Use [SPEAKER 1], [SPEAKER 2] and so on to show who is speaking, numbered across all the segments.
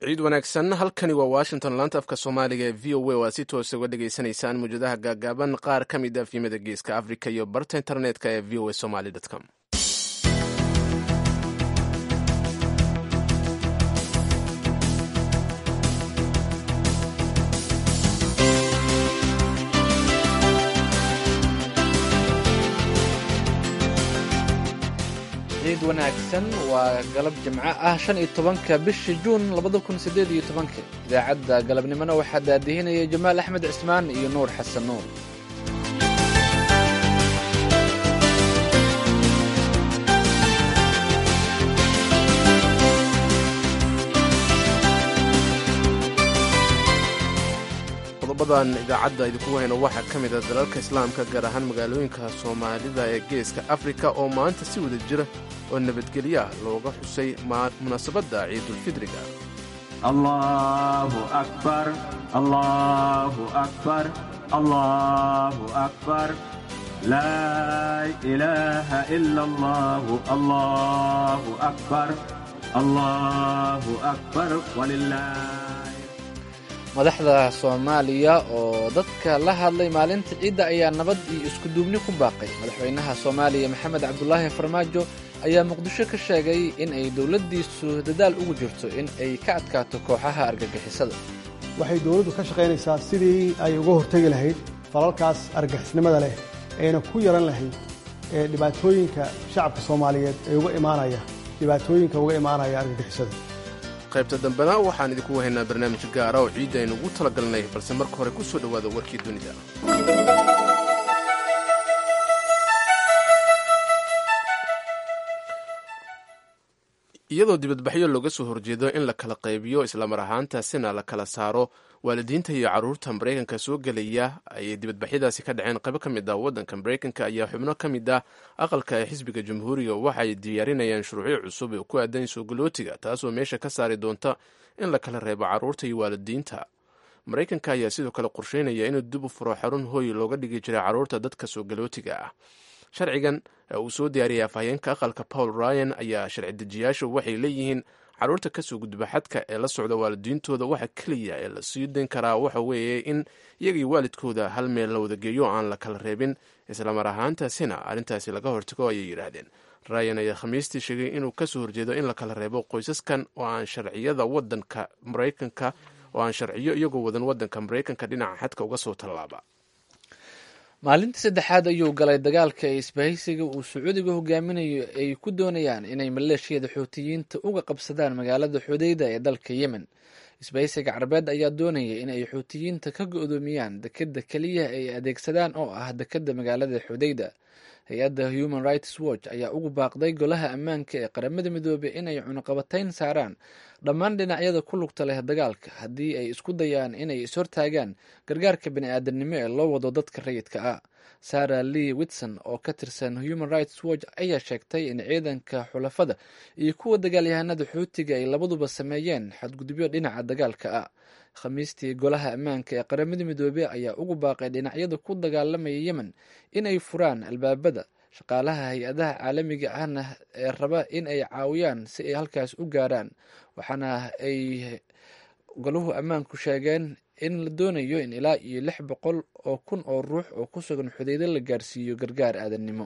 [SPEAKER 1] ciid wanaagsan halkani waa washington laanta afka soomaaliga ee v o a oo aad si toosa uga dhagaysanaysaan muwjadaha gaagaaban qaar ka mid a fiimada geeska africa iyo barta internetka ee v o a somaly com
[SPEAKER 2] ciid wanaagsan waa galab jimco ah shan iyo tobanka bisha juun labada kun sideed iyo tobanka idaacadda galabnimona waxaa daadihinaya jamaal axmed cismaan iyo nuur xasan nuur
[SPEAKER 1] qodobadan idaacadda idinku hayno waxaa ka mid a dalalka islaamka gaar ahaan magaalooyinka soomaalida ee geeska afrika oo maanta si wada jira oo nabadgelyo ah looga xusay munaasabadda ciidulfidriga
[SPEAKER 3] allahu akbar allahu akbar allahu akbar laa ilaaha ila allahu allahu akbar allahu akbar walilah
[SPEAKER 2] madaxda soomaaliya oo dadka la hadlay maalinta ciidda ayaa nabad iyo iskuduubni ku baaqay madaxweynaha soomaaliya maxamed cabdulaahi farmaajo ayaa muqdisho ka sheegay in ay dowladdiisu dadaal ugu jirto in ay ka adkaato kooxaha argagixisada
[SPEAKER 4] waxay dowladdu ka shaqaynaysaa sidii ay uga hortegi lahayd falalkaas argagixisnimada leh ayna ku yaran lahayd ee dhibaatooyinka shacabka soomaaliyeed ee uga imaanaya dhibaatooyinka uga imaanaya argagixisada
[SPEAKER 1] qaybta dambena waxaan idinku haynaa barnaamij gaara oo ciidda aynu ugu talagalnay balse marka hore ku soo dhowaada warkii dunida iyadoo dibadbaxyo looga soo horjeedo in la kala qaybiyo islamar ahaantaasina la kala saaro waalidiinta iyo carruurta maraykanka soo gelaya ayay dibadbaxyadaasi ka dhaceen qaybo ka mid ah waddanka maraykanka ayaa xubno ka mid ah aqalka ee xisbiga jamhuuriga waxay diyaarinayaan shuruucyo cusub ee ku aadan soogolootiga taasoo meesha ka saari doonta in la kala reebo carruurta iyo waalidiinta maraykanka ayaa sidoo kale qorsheynaya inuu dib u furo xarun hooy looga dhigi jiray carruurta dadka soogolootiga ah sharcigan uu soo diyaariyay afhayeenka aqalka paul ryan ayaa sharci dejiyaashu waxay leeyihiin carruurta kasoo gudba xadka ee la socda waalidiintooda waxa keliya ee la sii dayn karaa waxa weeye in iyagii waalidkooda hal meel la wadageeyo aan la kala reebin islamar ahaantaasina arrintaasi laga hortago ayay yidhaahdeen ryan ayaa khamiistii sheegay inuu kasoo horjeedo in la kala reebo qoysaskan oo aan sharciyada wadanka maraykanka oo aan sharciyo iyagoo wadan wadanka maraykanka dhinaca xadka uga soo tallaaba
[SPEAKER 2] maalintii saddexaad ayuu galay dagaalka ee isbahaysiga uu sacuudiga hogaaminayo ay ku doonayaan inay maleeshiyada xuutiyiinta uga qabsadaan magaalada xudeyda ee dalka yemen isbahaysiga carabeed ayaa doonaya in ay xuutiyiinta ka go-doomiyaan dekeda keliya ay adeegsadaan oo ah dekeda magaalada xudeyda hay-adda human rights watch ayaa ugu baaqday golaha ammaanka ee qaramada midoobey inay cunuqabatayn saaraan dhammaan dhinacyada ku lugta leh dagaalka haddii ay isku dayaan inay ishortaagaan gargaarka bani-aadamnimo ee loo wado dadka rayidka ah sarah lee witson oo ka tirsan human rights watch ayaa sheegtay in ciidanka xulafada iyo kuwa dagaalyahanada xuutiga ay labaduba sameeyeen xadgudubyo dhinaca dagaalka ah khamiistii golaha ammaanka ee qaramada midoobey ayaa ugu baaqay dhinacyada ku dagaalamaya yemen in ay furaan albaabada shaqaalaha hay-adaha caalamiga ahna ee raba in ay caawiyaan si ay halkaas u gaaraan waxaana ay goluhu ammaanku sheegeen in la doonayo in ilaa iyo lix boqol oo kun oo ruux oo ku sugan xudeydo la gaarsiiyo gargaar aadannimo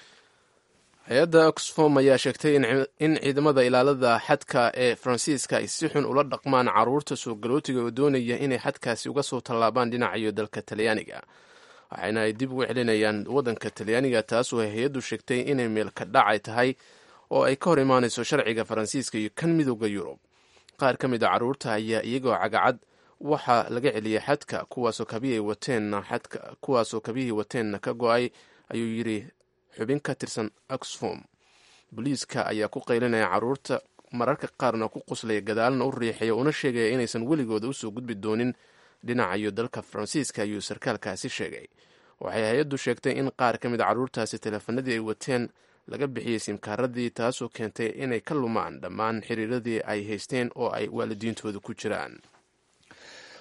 [SPEAKER 1] hay-adda oxfom ayaa sheegtay in ciidamada ilaalada xadka ee faransiiska ay si xun ula dhaqmaan carruurta soo galootiga oo doonaya inay xadkaasi uga soo tallaabaan dhinacayo dalka talyaaniga waxaana ay dib ugu celinayaan waddanka talyaaniga taasoo hay-addu sheegtay inay meelka dhacay tahay oo ay ka hor imaanayso sharciga faransiiska iyo kan midooda yurub qaar ka mid a carruurta ayaa iyagoo cagacad waxaa laga celiyay xadka kuwaasoo kabihii wateenna xadka kuwaasoo kabihii wateenna ka go-ay ayuu yidhi xubin ka tirsan oxfom booliiska ayaa ku qaylinaya carruurta mararka qaarna ku quslaya gadaalna u riixaya una sheegaya inaysan weligooda usoo gudbi doonin dhinacayo dalka faransiiska ayuu sarkaalkaasi sheegay waxay hay-addu sheegtay in qaar ka mid a carruurtaasi teleefanadii ay wateen laga bixiyey simkaaradii taasoo keentay inay ka lumaan dhammaan xiriiradii ay haysteen oo ay waalidiintooda ku jiraan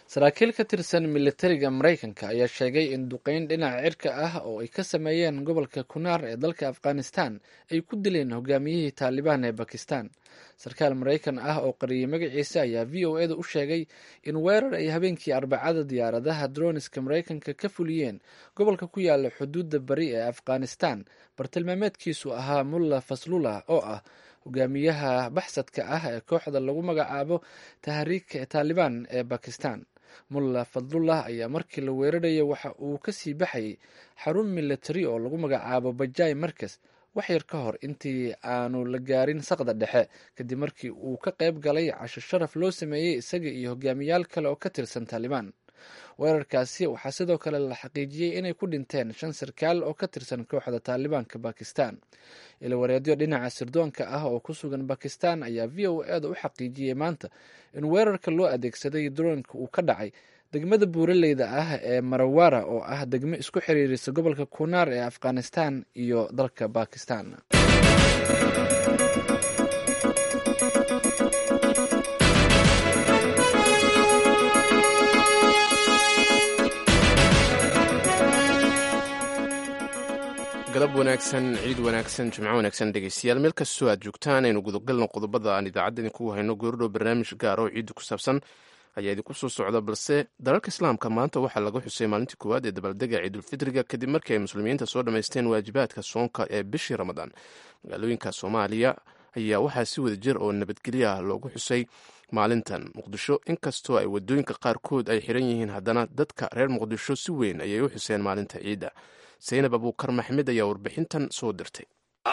[SPEAKER 2] saraakiil ka tirsan militariga maraykanka ayaa sheegay in duqeyn dhinaca cirka ah oo ay ka sameeyeen gobolka kunaar ee dalka afghanistan ay ku dileen hogaamiyihii taalibaan ee bakistan sarkaal maraykan ah oo qariyay magaciisa ayaa v o eda u sheegay in weerar ay habeenkii arbacada diyaaradaha droniska maraykanka ka fuliyeen gobolka ku yaala xuduudda bari ee afghanistan bartilmaameedkiisu ahaa mulla faslullah oo ah hogaamiyaha baxsadka ah ee kooxda lagu magacaabo tahriika taalibaan ee bakistan mulla fadlullah ayaa markii la weerarayay waxa uu kasii baxayay xarun militari oo lagu magacaabo bajai markas wax yar ka hor intii aanu la gaarin saqda dhexe kadib markii uu ka qayb galay casho sharaf loo sameeyey isaga iyo hogaamiyaal kale oo ka tirsan taalibaan weerarkaasi waxaa sidoo kale la xaqiijiyey inay ku dhinteen shan sarkaal oo ka tirsan kooxda taalibaanka bakistan ilawareedyo dhinaca sirdoonka ah oo ku sugan bakistan ayaa v o eda u xaqiijiyey maanta in weerarka loo adeegsaday droonka uu ka dhacay degmada buuraleyda ah ee marawara oo ah degmo isku xiriirisa gobolka kunaar ee afghanistan iyo dalka bakistan
[SPEAKER 1] galab wanaagsan ciid wanaagsan jimco wanaagsan dhegeystayaal meel kastoo aad joogtaan aynu gudagalno qodobada aan idaacadda idinkugu hayno goordhow barnaamij gaar oo ciidda ku saabsan ayaa idinku soo socda balse dalalka islaamka maanta waxaa laga xusay maalintii koowaad ee dabaldega ciidulfitriga kadib markii ay muslimiinta soo dhammaysteen waajibaadka soonka ee bishii ramadaan magaalooyinka soomaaliya ayaa waxaa si wada jir oo nabadgelyo ah loogu xusay maalintan muqdisho inkastoo ay wadooyinka qaarkood ay xiran yihiin haddana dadka reer muqdisho si weyn ayay u xuseen maalinta ciidda saynab abuukar maxmed ayaa warbixintan soo dirtay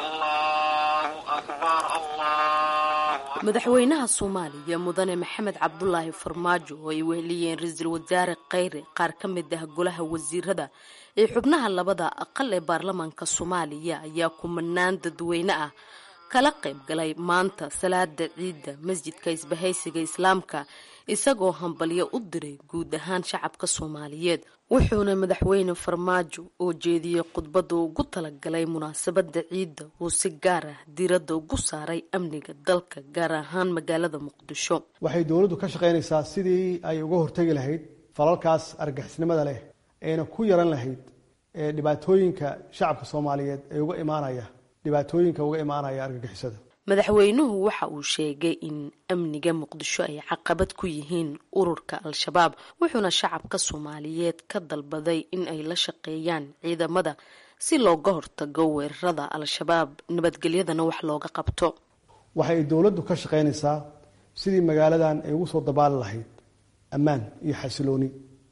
[SPEAKER 5] madaxweynaha soomaaliya mudane maxamed cabdulaahi farmaajo oo ay weheliyeen ra-iisul wasaare kheyre qaar ka mid ah golaha wasiirada ee xubnaha labada aqal ee baarlamaanka soomaaliya ayaa kumanaan dadweyne ah kala qayb galay maanta salaada ciidda masjidka isbahaysiga islaamka isagoo hambalyo u diray guud ahaan shacabka soomaaliyeed wuxuuna madaxweyne farmaajo oo jeediyey khudbada ugu talagalay munaasabada ciidda uu si gaar ah diiradda ugu saaray amniga dalka gaar ahaan magaalada muqdisho
[SPEAKER 4] waxay dowladdu ka shaqaynaysaa sidii ay uga hortegi lahayd falalkaas argixisnimada leh ayna ku yaran lahayd ee dhibaatooyinka shacabka soomaaliyeed ee uga imaanaya dhibaatooyinka uga imaanaya argagixisada
[SPEAKER 5] madaxweynuhu waxa uu sheegay in amniga muqdisho ay caqabad ku yihiin ururka al-shabaab wuxuuna shacabka soomaaliyeed ka dalbaday in ay la shaqeeyaan ciidamada si looga hortago weerarada al-shabaab nabadgelyadana wax looga qabto
[SPEAKER 4] waxa ay dowladdu ka shaqaynaysaa sidii magaaladan ay ugu soo dabaali lahayd ammaan iyo xasilooni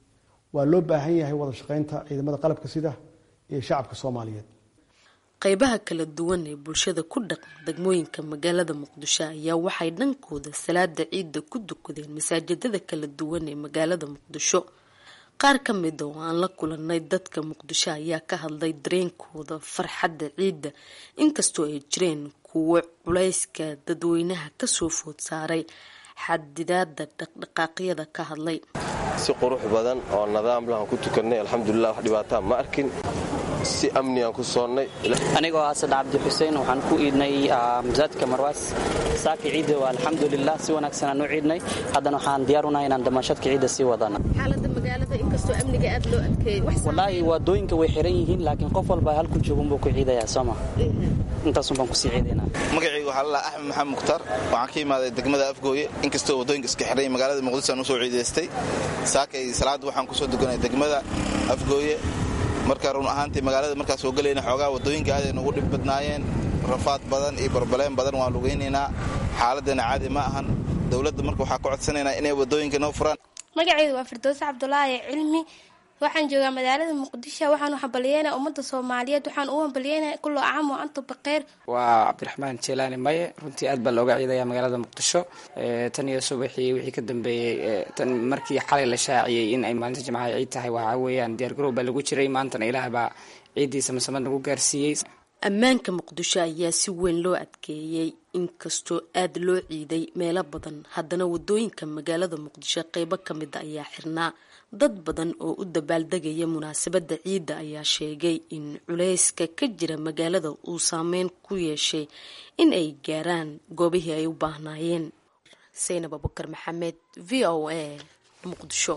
[SPEAKER 4] waa loo baahan yahay wada shaqaynta ciidamada qalabka sida iyo shacabka soomaaliyeed
[SPEAKER 5] qaybaha kala duwan ee bulshada ku dhaqan degmooyinka magaalada muqdisho ayaa waxay dhankooda salaada ciidda ku dukadeen masaajidada kala duwan ee magaalada muqdisho qaar ka mida oo aan la kulanay dadka muqdisho ayaa ka hadlay dareenkooda farxadda ciidda inkastoo ay jireen kuwo culayska dadweynaha kasoo food saaray xadidaada dhaqdhaqaaqyada ka hadlay
[SPEAKER 6] si qurux badan oo nadaam lahan ku tukanay alxamdulilah wax dhibaataa ma arkin si amnigaan ku soonnay
[SPEAKER 7] anigoo ah saddex cabdi xuseen waxaan ku iidnay masaajidka marwaas saaka ciidda waa alxamdulilah si wanaagsan aan u ciidnay haddana waxaan diyaar unahay inaan damaashadka ciidda sii wadana
[SPEAKER 5] xaalada magaalada inkastoo amniga aad loo adkeeyay
[SPEAKER 7] wallaahi waadooyinka way xiran yihiin laakiin qof walba halku joogunbuu ku ciidayaa sooma intaasun baan kusii ciidaynaa
[SPEAKER 8] magacayga waxaa lalaha axmed maxamed mukhtaar waxaan ka imaaday degmada afgooye inkastoo waddooyinka iska xidhay magaalada muqdisho aan usoo ciidaystay saakay salaadda waxaan kusoo duganay degmada afgooye marka run ahaantii magaalada markaa soo gelayna xoogaa waddooyinka aaday nugu dhib badnaayeen rafaad badan iyo barbaleen badan waan lugaynaynaa xaaladdeena caadi ma ahan dowladda marka waxaa ka codsanaynaa inay waddooyinka noo furaan
[SPEAKER 9] magacaydu waa firdowse cabdulaahi cilmi waxaan joogaa magaalada muqdisho waxaan u hambalyeynaa ummadda soomaaliyeed waxaan u hambalyeynaa kullo acam oo antu baqeyr
[SPEAKER 7] waa cabdiraxmaan jeelaani maye runtii aad baa looga ciidaya magaalada muqdisho tan iyo subaxii wixii ka dambeeyey tan markii xalay la shaaciyey in ay maalinta jimcaha ciid tahay waxaa weeyaan diyaargarow baa lagu jiray maantana ilaah baa ciiddiisa masamad nagu gaarsiiyey
[SPEAKER 5] ammaanka muqdisho ayaa si weyn loo adkeeyey inkastoo aad loo ciiday meelo badan haddana wadooyinka magaalada muqdisho qeybo ka mida ayaa xirnaa dad badan oo u dabaaldegaya munaasabadda ciidda ayaa sheegay in culayska ka jira magaalada uu saameyn ku yeeshay in ay gaaraan goobihii ay u baahnaayeen saynab abukar maxamed v o a muqdisho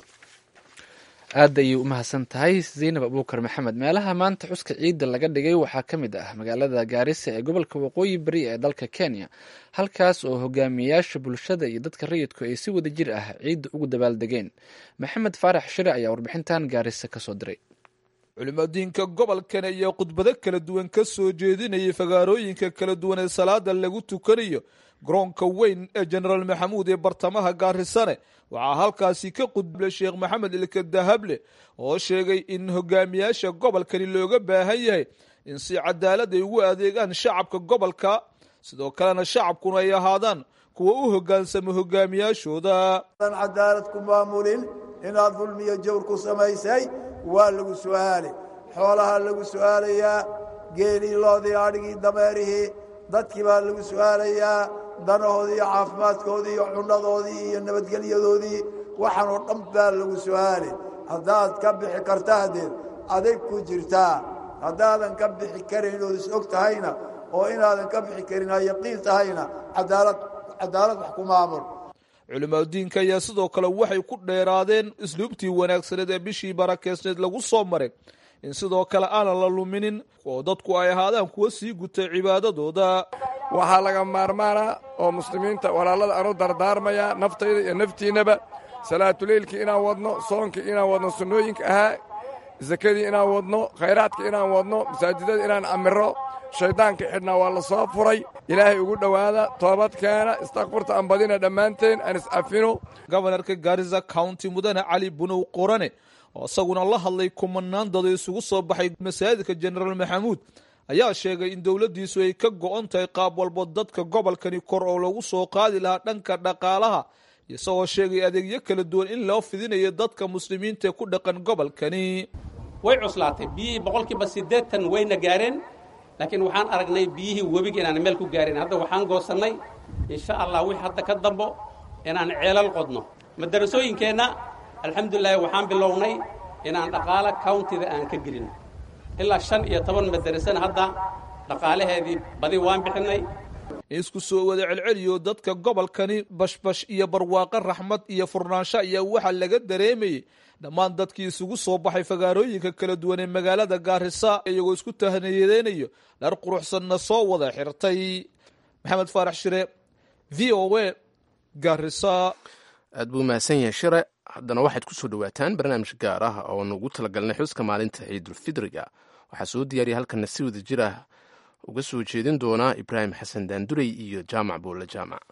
[SPEAKER 2] aad ayay u mahadsan tahay zaynab abuukar maxamed meelaha maanta xuska ciidda laga dhigay waxaa ka mid ah magaalada gaarisa ee gobolka waqooyi bari ee dalka kenya halkaas oo hogaamiyayaasha bulshada iyo dadka rayidku ay si wada jir ah ciidda ugu dabaaldegeen maxamed faarax shire ayaa warbixintan gaarisa kasoo diray
[SPEAKER 10] culimadiinka gobolkan ayaa khudbado kala duwan ka soo jeedinayay fagaarooyinka kala duwan ee salaada lagu tukanayo garoonka weyn ee jenaraal maxamuud ee bartamaha gaarisane waxaa halkaasi ka qudbay sheekh maxamed ilka dahable oo sheegay in hogaamiyaasha gobolkani looga baahan yahay in si cadaalad ay ugu adeegaan shacabka gobolka sidoo kalena shacabkuna ay ahaadaan kuwa u hogaansama hogaamiyaashooda
[SPEAKER 11] cadaalad ku maamulin inaad dulmiyo jawr ku samaysay waa lagu su'aali xoolaha lagu su'aalayaa geelii loodii adhigii dameerihii dadkii baa lagu su'aalayaa danahoodii iyo caafimaadkoodii iyo cunnadoodii iyo nabadgelyadoodii waxaan oo dhan baa lagu su'aali haddaad ka bixi karta hadeed adig ku jirtaa haddaadan ka bixi karin ood is og tahayna oo inaadan ka bixi karin ay yaqiin tahayna cadaalad cadaalad wax ku maamul
[SPEAKER 10] culimadiinka ayaa sidoo kale waxay ku dheeraadeen isluubtii wanaagsaneed ee bishii barakeysneed lagu soo maray in sidoo kale aanan la luminin oo dadku ay ahaadaan kuwa sii gutay cibaadadooda
[SPEAKER 12] waxaa laga maarmaana oo muslimiinta walaalada aanu dardaarmaya naftayda iyo naftiinnaba salaatuleylkii inaan wadno soonkii inaan wadno sunnooyinka ahaa sakadii inaan wadno khayraadka inaan wadno masaajidada inaan amiro shayddaanka xidhnaa waa la soo furay ilaahay ugu dhowaada toobadkeena istakfurta aan badina dhammaanteen aan is-afino
[SPEAKER 10] gobanarka gaarisa county mudane cali bunow qorane oo isaguna la hadlay kumanaan dado isugu soo baxay masaajidka jenaraal maxamuud ayaa sheegay in dowladdiisu ay ka go'on tahay qaab walbo dadka gobolkani kor oo lagu soo qaadi lahaa dhanka dhaqaalaha isagoo sheegay adeegyo kala duwan in loo fidinayo dadka muslimiinta ee ku dhaqan gobolkani
[SPEAKER 13] way cuslaatay biyihii boqolkiiba siddeetan wayna gaareen laakiin waxaan aragnay biyihii webiga inaan meel ku gaarin hadda waxaan goosannay insha allah wix hadda ka dambo inaan ceelal qodno madarasooyinkeenna alxamdulilahi waxaan bilownay inaan dhaqaalo countida aan ka gelin ilaa shan iyo toban madarasana hadda dhaqaalaheedii badi waan bixinnay
[SPEAKER 10] isku soo wada celceliyo dadka gobolkani bashbash iyo barwaaqo raxmad iyo furnaansho ayaa waxaa laga dareemayay dhammaan dadkii isugu soo baxay fagaarooyinka kala duwan ee magaalada gaarisa iyagoo isku tahniyadeynayo dhar quruxsanna soo wada xirtay maxamed faarax shire v o a gaarisa
[SPEAKER 1] aad buu mahadsan yahay shire haddana waxaad ku soo dhowaataan barnaamij gaar ah oo nugu talagalnay xuska maalinta ciidulfidriga waxaa soo diyaariya halkana si wada jir ah uga soo jeedin doonaa ibraahim xasan daandurey iyo jaamac buulle jaamac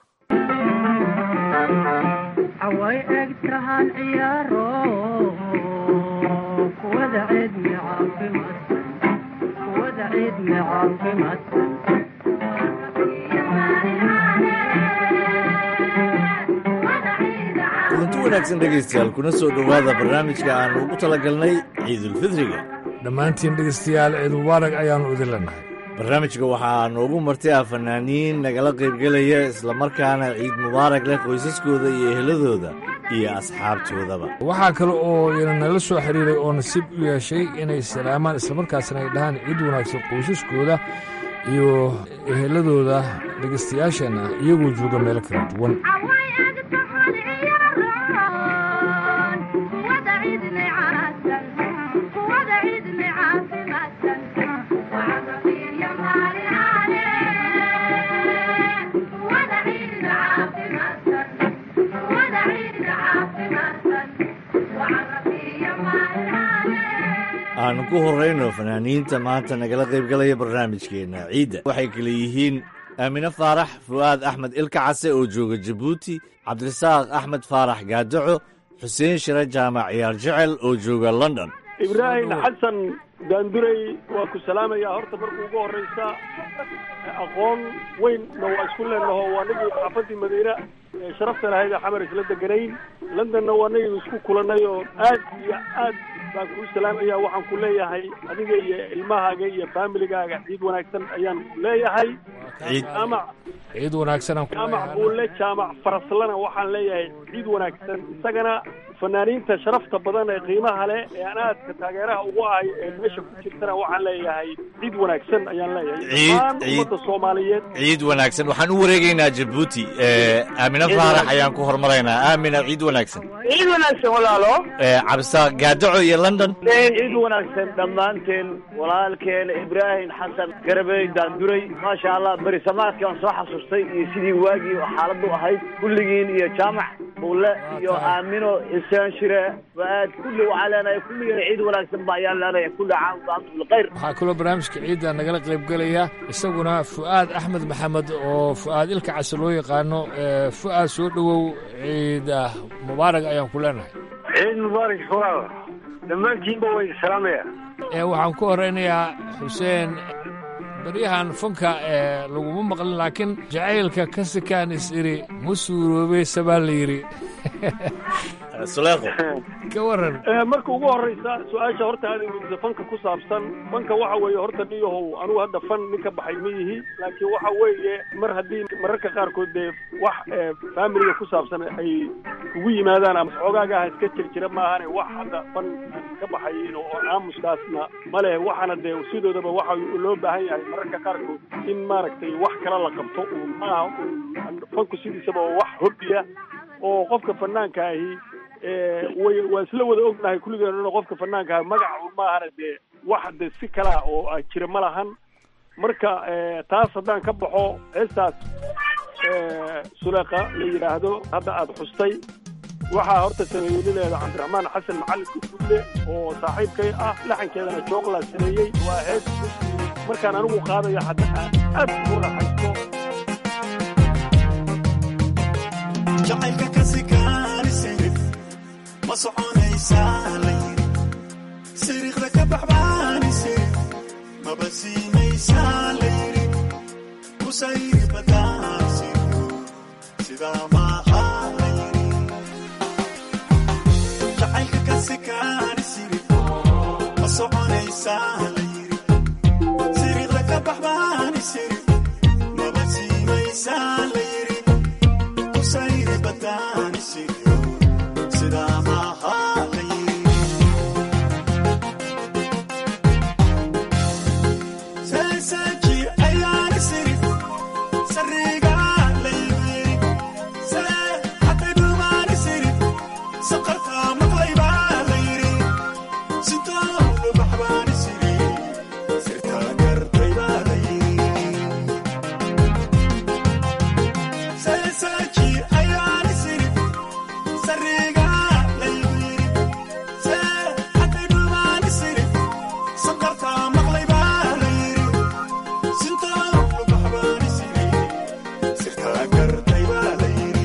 [SPEAKER 14] way egtahan ciyaaro kuwada ciidmi caafimaadsan kuwada ciidmi caafimaadsan
[SPEAKER 15] kulanti wanaagsan dhegaystayaal kuna soo dhowaada barnaamijka aan ugu talagalnay ciidulfidriga
[SPEAKER 16] dhammaantiin dhegaystayaal ciid mubaarak ayaannu idin leenahay
[SPEAKER 15] barnaamijka waxaa noogu martay ah fanaaniin nagala qaybgelaya islamarkaana ciid mubaarak leh qoysaskooda iyo eheladooda iyo asxaabtoodaba
[SPEAKER 16] waxaa kale oo ina nala soo xiriiray oo nasiib u yeeshay inay salaamaan islamarkaasna ay dhahaan ciid wanaagsan qoysaskooda iyo eheladooda dhegaystayaasheenna iyagoo jooga meelo kala duwan
[SPEAKER 15] aanu ku horrayno fanaaniinta maanta nagala qaybgalaya barnaamijkeenna ciidda waxay kale yihiin aamine faarax fu'aad axmed ilka case oo jooga jabuuti cabdirasaaq axmed faarax gaadaco xuseen shire jaamac ciyaar jecel oo jooga london
[SPEAKER 17] ibraahim xasan daandurey waa ku salaamayaa horta marka ugu horraysa aqoon weynna waa isku leenaho waa nagii xaafaddii madiine ee sharafta lahayd ee xamar isla deganayn londonna waa nagii isku kulannay oo aad iyo aad baan kuu salaamaya waxaan ku leeyahay adiga iyo ilmahaaga iyo faamiligaaga ciid wanaagsan ayaan leeyahay jaamac
[SPEAKER 16] ciid wanaagsan
[SPEAKER 17] jaamac buulle jaamac faraslana waxaan leeyahay ciid wanaagsan isagana fanaaniinta sharafta badan ee qiimaha leh ee aan aadka taageeraha ugu ahay ee meesha ku jirtana waxaan leeyahay ciid wanaagsan ayaan leeyahay
[SPEAKER 15] Ciid-
[SPEAKER 17] dhammaan
[SPEAKER 15] ciid-
[SPEAKER 17] ummadda soomaaliyeed
[SPEAKER 15] ciid wanaagsan waxaan u wareegaynaa jabuuti Eh, aamina
[SPEAKER 17] Ciid
[SPEAKER 15] faarax
[SPEAKER 17] wanaagsan.
[SPEAKER 15] ayaan ku hormaraynaa aamina ciid wanaagsan
[SPEAKER 18] ciid wanaagsan walaalo
[SPEAKER 15] Eh, cabdisaaq gaadaco iyo london
[SPEAKER 18] ciid wanaagsan dhammaanteen walaalkeena ibraahim xasan garabey daanduray maasha allah berisamaadkii aan soo xasuustay iyo sidii waagii xaaladu ahayd kulligiin iyo jaamac bulle iyo aamino xuseen shire waaad kulli waxaa leenahay kulligeen ciid wanaagsan ba ayaan leenahay kulli caam wa antum bilkhayr
[SPEAKER 16] waxaa kaloo barnaamijka ciidda nagala qayb gelaya isaguna fu'aad axmed maxamed oo fu'aad ilka case loo yaqaano Eh, fu'aad soo dhowow ciida mubaarak ayaan ku leenahay
[SPEAKER 17] ciid mubaarak walaal dhammaantiinba way salaamaya
[SPEAKER 16] Eh, waxaan ku horeynayaa xuseen baryahan fanka ee laguma maqlin laakiin jacaylka ka sikaan is iri ma suuroobey sabaa la yidhi
[SPEAKER 15] suleeqo
[SPEAKER 16] ka waran
[SPEAKER 17] Eh, marka ugu horeysa su-aasha horta aad weydiisa fanka ku saabsan fanka waxa weeye horta niyahow anugu hadda fan nin ka baxay ma yihi laakiin waxa weeye mar haddii mararka qaarkood dee wax eh, familiga ku saabsan ay kugu yimaadaan ama xoogaagaha iska jir jira maahane wax hadda fan aan ka baxayin oo aamuskaasna ma leh waxaana dee sidoodaba waxa loo baahan yahay mararka qaarkood in maaragtay wax kala la qabto uu maaha uu- fanku sidiisaba waa wax hobbiya oo qofka fanaanka ahi ee, way waa isla wada ognahay kulligeenuna qofka fanaanka ahi magac un maahana dee wax de si kalaa oo ah jira ma lahan marka ee, taas haddaan ka baxo heestaas ee, suleeqa la yidhaahdo hadda aada xustay waxaa horta sameeyey nileeda cabdiraxmaan xasan macalin kufulle oo saaxiibkay ah laxankeedana jooqlaa sameeyey waa hees markaan anigu qaadaya hadda aan aad ugu raaxaysto
[SPEAKER 19] jacaylka ka sikaani sirif ma soconaysaa la yiri siriiqda ka baxbaani sirif maba siinaysaa la yiri kusayri badaan sirko sidaa maaha la yiri jacaylka ka sikaani sirif ma soconaysaa la yiri siriiqda ka baxbaani sirif maba siinaysaa la yiri kusayri badaani sirko sidaa maaha la yiri seeseeji ayaani sirif sariga la yiri see hatay dhumaani sirif saqarta maqlaybaa la yiri sitoo baxbaani siri sirtaa gartaybaa la yiri seeseeji ayaani sirif sariga la yiri see hatay dhumaani sirif saqarta maqlaybaa la yiri sitoo baxbaani siri sirtaa gartaybaa la yiri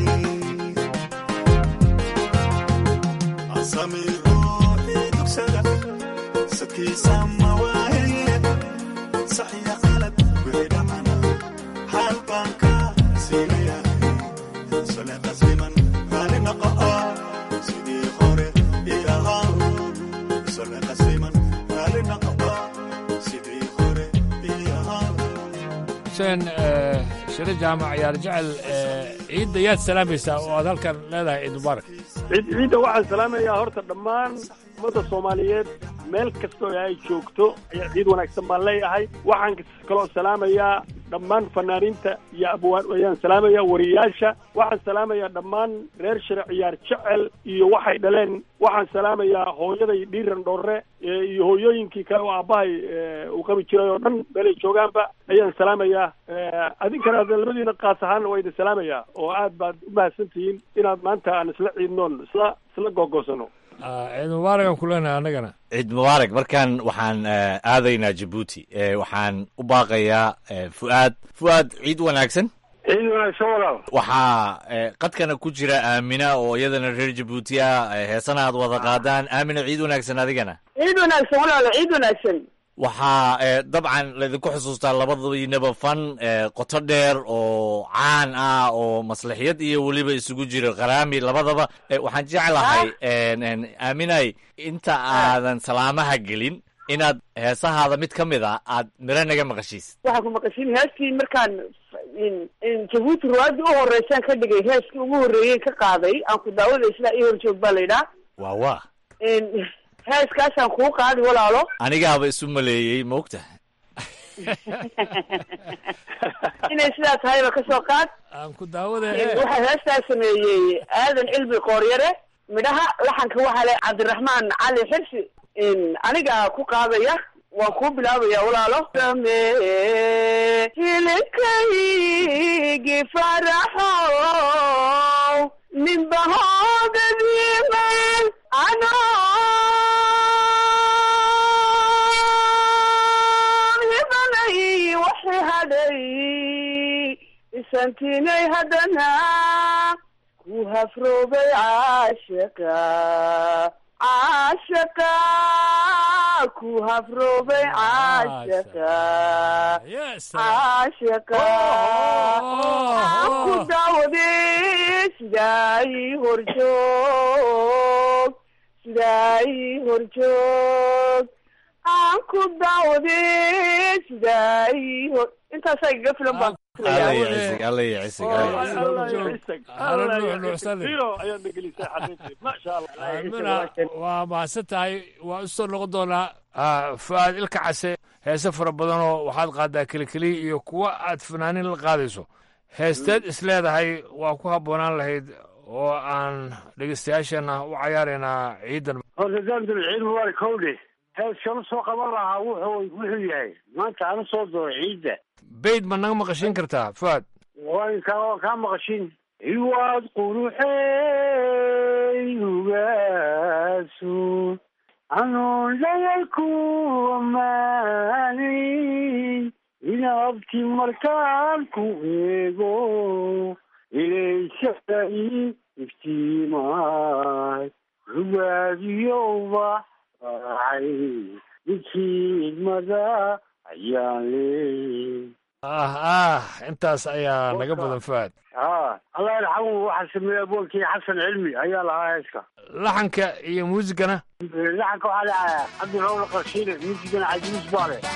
[SPEAKER 19] asami ruuxii dugsada sadkiisa ma waaye saxiya qalad wixii dhacana xaal baan ka siinayahay sole qasliman raali noqo sidii hore ii ahaa sole qasliman raali noqo sidii hore ii ahaa
[SPEAKER 16] xuseen eh, shire jaamac yaar jecel eh, ciidda yaad salaamaysaa oo aad halkan leedahay ciid mubaarak
[SPEAKER 17] ciid ciidda waxaan salaamayaa horta dhammaan ummadda soomaaliyeed meel kastoo ay joogto ayaa ciid wanaagsan baan leeyahay waxaan kaloo salaamayaa dhammaan fanaaniinta iyo abwaan ayaan salaamayaa wariyaasha waxaan salaamayaa dhammaan reer shire ciyaar jecel iyo waxay dhaleen waxaan salaamayaa hooyaday dhiiran dhoorre ee iyo hooyooyinkii kale oo aabbahay ee, uu qabi jiray oo dhan meelay joogaanba ayaan salaamayaa Ee, adinkana hadda labadiina qaas ahaanna waa idin salaamayaa oo aad baad u mahadsan tihiin inaad maanta aan isla ciidnoon isla isla googosano
[SPEAKER 16] Ah, ciid mubaarak aan ku leenahay annagana
[SPEAKER 15] ciid mubaarak markan waxaan eh, aadaynaa jabuuti Eh, waxaan u baaqayaa eh, fu'aad fu'aad ciid wanaagsan
[SPEAKER 17] ciid wanaagsan walaal
[SPEAKER 15] waxaa eh, qadkana ku jira aamina oo iyadana reer jabuuti ah eh, heesana aad wada qaadaan aamina ciid wanaagsan adigana
[SPEAKER 18] ciid wanaagsan walaalo ciid wanaagsan
[SPEAKER 15] waxaa eh, dabcan laydinku xusuustaa labadiinaba fan eh, qoto dheer oo caan ah oo maslaxiyad iyo weliba isugu jiro qaraami labadaba Eh, waxaan jeclahay en- en, aaminay inta aadan salaamaha gelin inaad heesahaada mid ka mid a aad miro naga maqashiis
[SPEAKER 18] waxaan ku maqashin heeskii markaan in in jabuuti ruwaadii u horeysaan ka dhigay heeskii ugu horreeyey ka qaaday aan ku daawaday sidaa ii horjoog baa la yidhaha
[SPEAKER 15] waa waa
[SPEAKER 20] heeskaasaan kuu qaadi walaalo
[SPEAKER 15] anigaaba isu maleeyey maogta
[SPEAKER 20] inay sidaa tahayba kasoo qaad
[SPEAKER 16] aan ku daawada
[SPEAKER 20] waxaa heestaa sameeyey aadan cilmi qooryare midhaha laxanka waxaa le cabdiraxmaan cali xirsi anigaa ku qaadaya waan kuu bilaabaya walaalo samee hilibkaygi faraxow ninbahoodadiiman anoon hibanay waxi hadhay isantinay haddana ku hafroobay caashaqa caashaqa ku hafroobay caashaqa caashaqa aan ku daawaday sidaa ii horjoog sidaa ii horjoog aan ku daawaday sidaa ii hor intaasaa igaga filan baan
[SPEAKER 15] alla ya cisig alla ya cisig
[SPEAKER 16] amina waa mahadsan tahay waa usoo noqon doonaa fu-aad ilka case heese fara badanoo waxaad qaadaa kelikeliya iyo kuwa aad fanaanin la qaadayso heesteed is leedahay waa ku habboonaan lahayd oo aan dhegeystayaashana u cayaaraynaa ciidan
[SPEAKER 21] horta daamdul ciid mubaarak howdhe heeskanu soo qaban lahaa wuxuu wuxuu yahay maanta ana soo doo ciidda
[SPEAKER 16] bayd ma naga maqashiin kartaa fuaad
[SPEAKER 21] waan kaa kaa maqashin iwaad quruxey ugaasu anoon dhayalku ammaanay inaabti markaan ku eego ilaysada i iftiimaay ugaadiyowba raacay midkiidmada ayaan leey
[SPEAKER 16] ah ah intaas ayaa naga badan fuaad
[SPEAKER 21] ha allah yarxamu waxaa sameeyey aboolkii xasan cilmi ayaa lahaa heeska
[SPEAKER 16] laxanka iyo muusigana
[SPEAKER 21] laxanka waxaa leeyahay cabdirowla qarshiile muusigana cajiis baa leh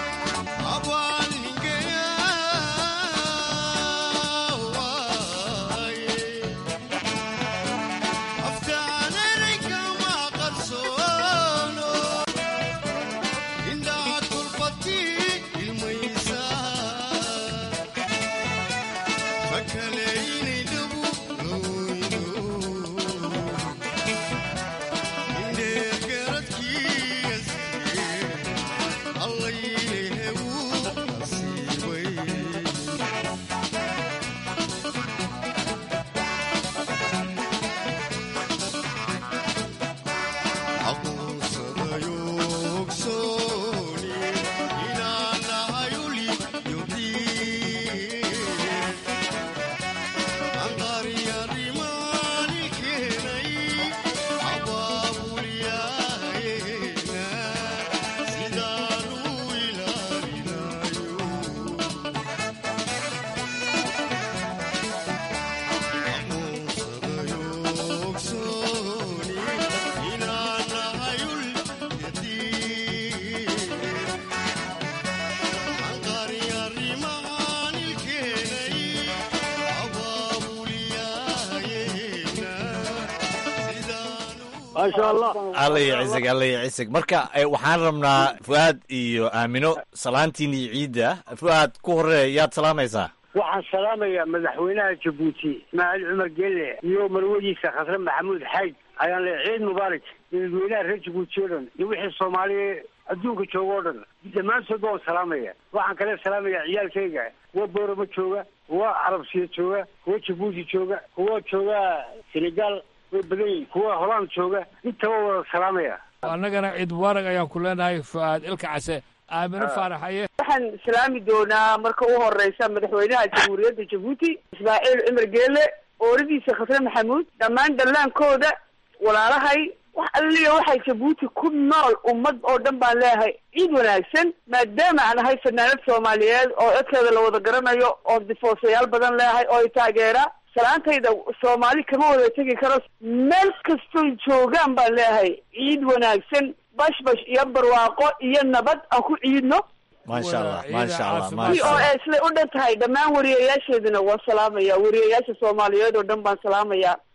[SPEAKER 21] maasha allah
[SPEAKER 15] alla ya cisig alla ya cisig marka eh, waxaan rabnaa fu'aad iyo aamino salaantiin iyo ciidda fu'aad ku horeeya yaad salaamaysaa
[SPEAKER 21] waxaan salaamayaa madaxweynaha jabuuti ismaaciil cumar gelle iyo marwadiisa khasre maxamuud xayd ayaan leeyahay ciid mubaarak dadweynaha reer jabuuti oo dhan iyo wixii soomaaliya adduunka jooga oo dhan dhammaantood baan salaamaya waxaan kale salaamayaa ciyaalkayga kuwa boorama jooga kuwa carabsiya jooga kuwa jabuuti jooga kuwa jooga senegal way badan yihin kuwa holand jooga intaba wada salaamaya
[SPEAKER 16] annagana ciid mubaarak ayaan ku leenahay fu'aad ilka case aamino faaraxaye
[SPEAKER 20] waxaan salaami doonaa marka u horeysa madaxweynaha jamhuuriyadda jabuuti ismaaciil cumar geele ooradiisa khasre maxamuud dhammaan dallaankooda walaalahay wax alliya waxay jabuuti ku nool ummad oo dhan baan leeyahay ciid wanaagsan maadaama aan ahay fanaanad soomaaliyeed oo codkeeda la wada garanayo oo difoosayaal badan leeyahay oo i taageera salaantayda soomaali kama wada tegi karo meel kastoy joogaan baan leeyahay ciid wanaagsan bashbash iyo barwaaqo iyo nabad aan ku ciidno
[SPEAKER 15] maasha allah maasha allah
[SPEAKER 20] v
[SPEAKER 15] maasha
[SPEAKER 20] o
[SPEAKER 15] allah
[SPEAKER 20] a siday u dhan tahay dhammaan wariyayaasheeduna waan salaamaya wariyayaasha soomaaliyeed oo dhan baan salaamaya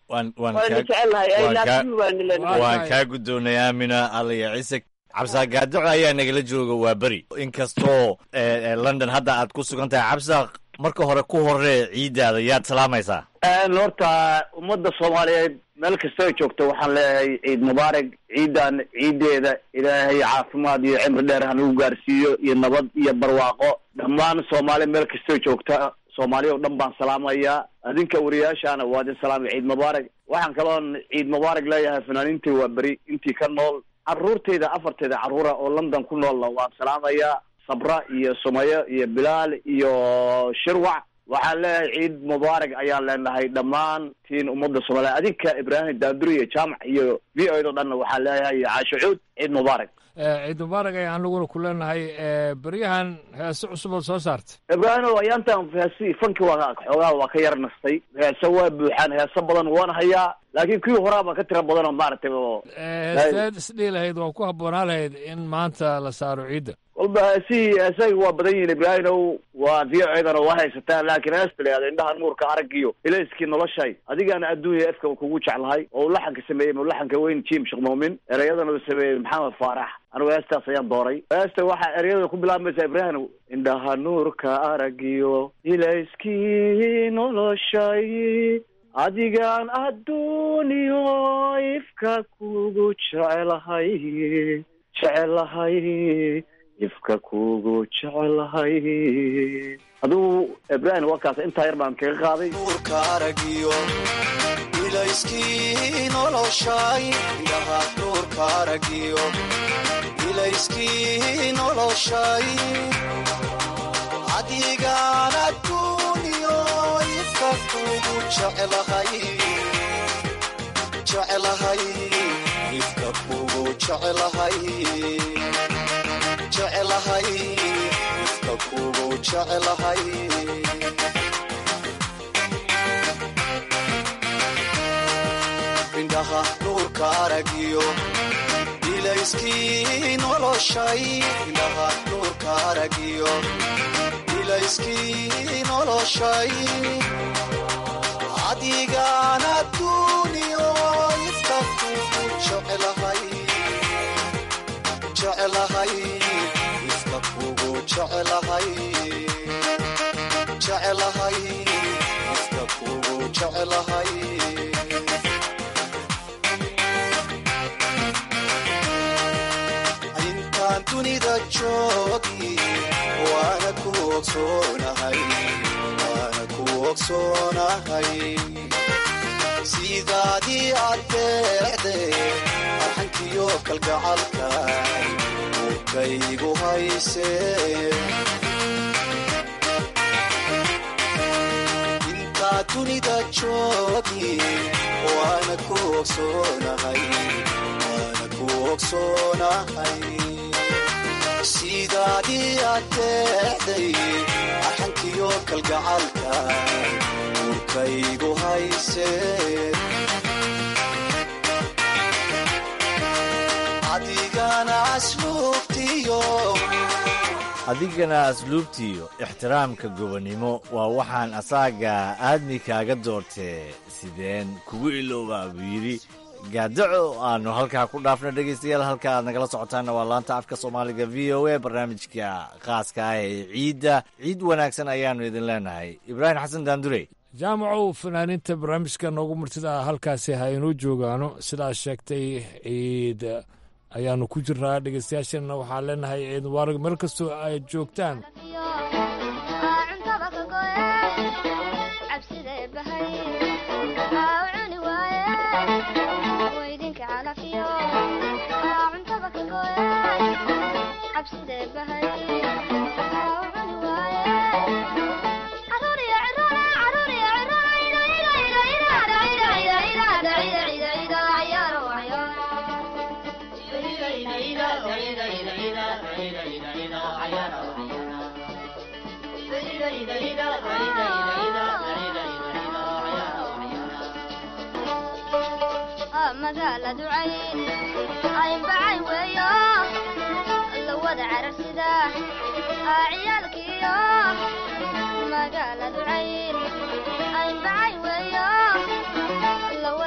[SPEAKER 15] waan waan
[SPEAKER 20] waana
[SPEAKER 15] kaa-
[SPEAKER 20] jecelnahay I
[SPEAKER 15] waan
[SPEAKER 20] love
[SPEAKER 15] kaa-
[SPEAKER 20] you baana leenahay
[SPEAKER 15] waan kaa guddoonay aamina alaya ciise cabsaaq gaadaco ayaa nagala jooga waa beri inkastoo eh, eh, london hadda aad ku sugan tahay cabsaaq marka hore ku horee ciiddaada yaad salaamaysaa
[SPEAKER 18] Een, horta ummadda soomaaliyeed meel kastoo joogto waxaan leeyahay ciid mubaarak ciidan ciideeda ilaahay caafimaad iyo cimri dheer hanagu gaarsiiyo iyo nabad iyo barwaaqo dhammaan soomaali meel kastoo joogta soomaaliya oo dhan baan salaamayaa adinka wariyaashaana waa idin salaamay ciid mubaarak waxaan kaloon ciid mubaarak leeyahay fanaaniintii waa beri intii ka nool caruurtayda afarteeda caruura oo london ku noolna waan salaamayaa sabra iyo sumayo iyo bilaal iyo shirwac waxaan leeyahay ciid mubaarak ayaan leenahay dhammaan tiin ummadda soomaaliya adinka ibraahim daanduri iyo jaamac iyo v o do dhanna waxaan leeyahay iyo caasho cuud ciid mubaarak
[SPEAKER 16] Eh, ciid mubaarak ayaan anaguna ku leenahay eh, beryahan heese cusub oo soo saartay
[SPEAKER 18] ibraahim ayaantan heesi fanki waa xoogaa waa ka yar nastay heese waa buuxaan heese badan waan hayaa laakiin kuwii horaaba ka tira badan oo maaragtay oo
[SPEAKER 16] Eh, heesteed isdhihi lahayd waa ku habboonaa lahayd in maanta la saaro ciidda
[SPEAKER 18] walba heesihii heesaga waa badan yihiin ibraahimow waa v o dana waa haysataan laakiin heesta la yihahdo indhaha nuurka aragiyo ilayskii noloshay adigaana adduunya efka kugu jeclahay oo uu laxanka sameeyey laxanka weyn jim sheekh muumin ereyadana uu sameeyey maxamed faarax anigu heestaas ayaan dooray heesta waxaa ereyada ku bilaabmaysa ibraahim indhaha nuurka aragiyo ilayskii noloshay adigaan adduuniyo ifka kugu jecelahay jecelahay ifka kugu jecelahay aduu ibraahim warkaas intaa yar baan kaga qaaday
[SPEAKER 19] nuurka aragiyo ilayskii noloshay indhaha nuurka aragiyo ilayskii noloshay adigaan adduuniyo ifka kugu jecelahay jecelahay ifka kugu jecelahay jecelahay ifka kugu jecelahay indhaha nuurka aragiyo ilayskii noloshay indhaha nuurka aragiyo ilayskii noloshay adigaan adduuniyo ifka kugu jecelahay jecelahay ifka kugu jecelahay jecelahay ifka kugu jecelahay intaan dunida joogi waana ku ogsoonahay waana ku ogsoonahay sidaadii addeecde arxankiyo kalgacalka murkaygu haysee intaa dunida joogi waana ku ogsoonahay waana ku ogsoonahay sidaadii addeecday arxankiyo kalgacalka murkaygu haysee adigana asluubtiyo
[SPEAKER 15] adigana asluubtiiyo ixtiraamka gobonnimo waa waxaan asaaga aadmi kaaga doortee sideen kugu iloobaa buu yidhi gaadaco aanu halkaa ku dhaafno dhegaystayaal halka aad nagala socotaanna waa laanta afka soomaaliga v o a barnaamijka khaaska ah ee ciidda ciid wanaagsan ayaannu idin leenahay ibraahim xasan daandure
[SPEAKER 16] jaamacow fanaaniinta barnaamijka noogu martida halkaasi ha inoo joogaano sidaas sheegtay ciid ayaanu ku jirnaa dhegeystayaasheenna waxaan leenahay ciid mubaarak meel kastoo ay joogtaan
[SPEAKER 3] magaaladu cayn aynbacay weeyo la wada cararsida ciyaalkiyo magaaladu cayn aynbacay weeyo la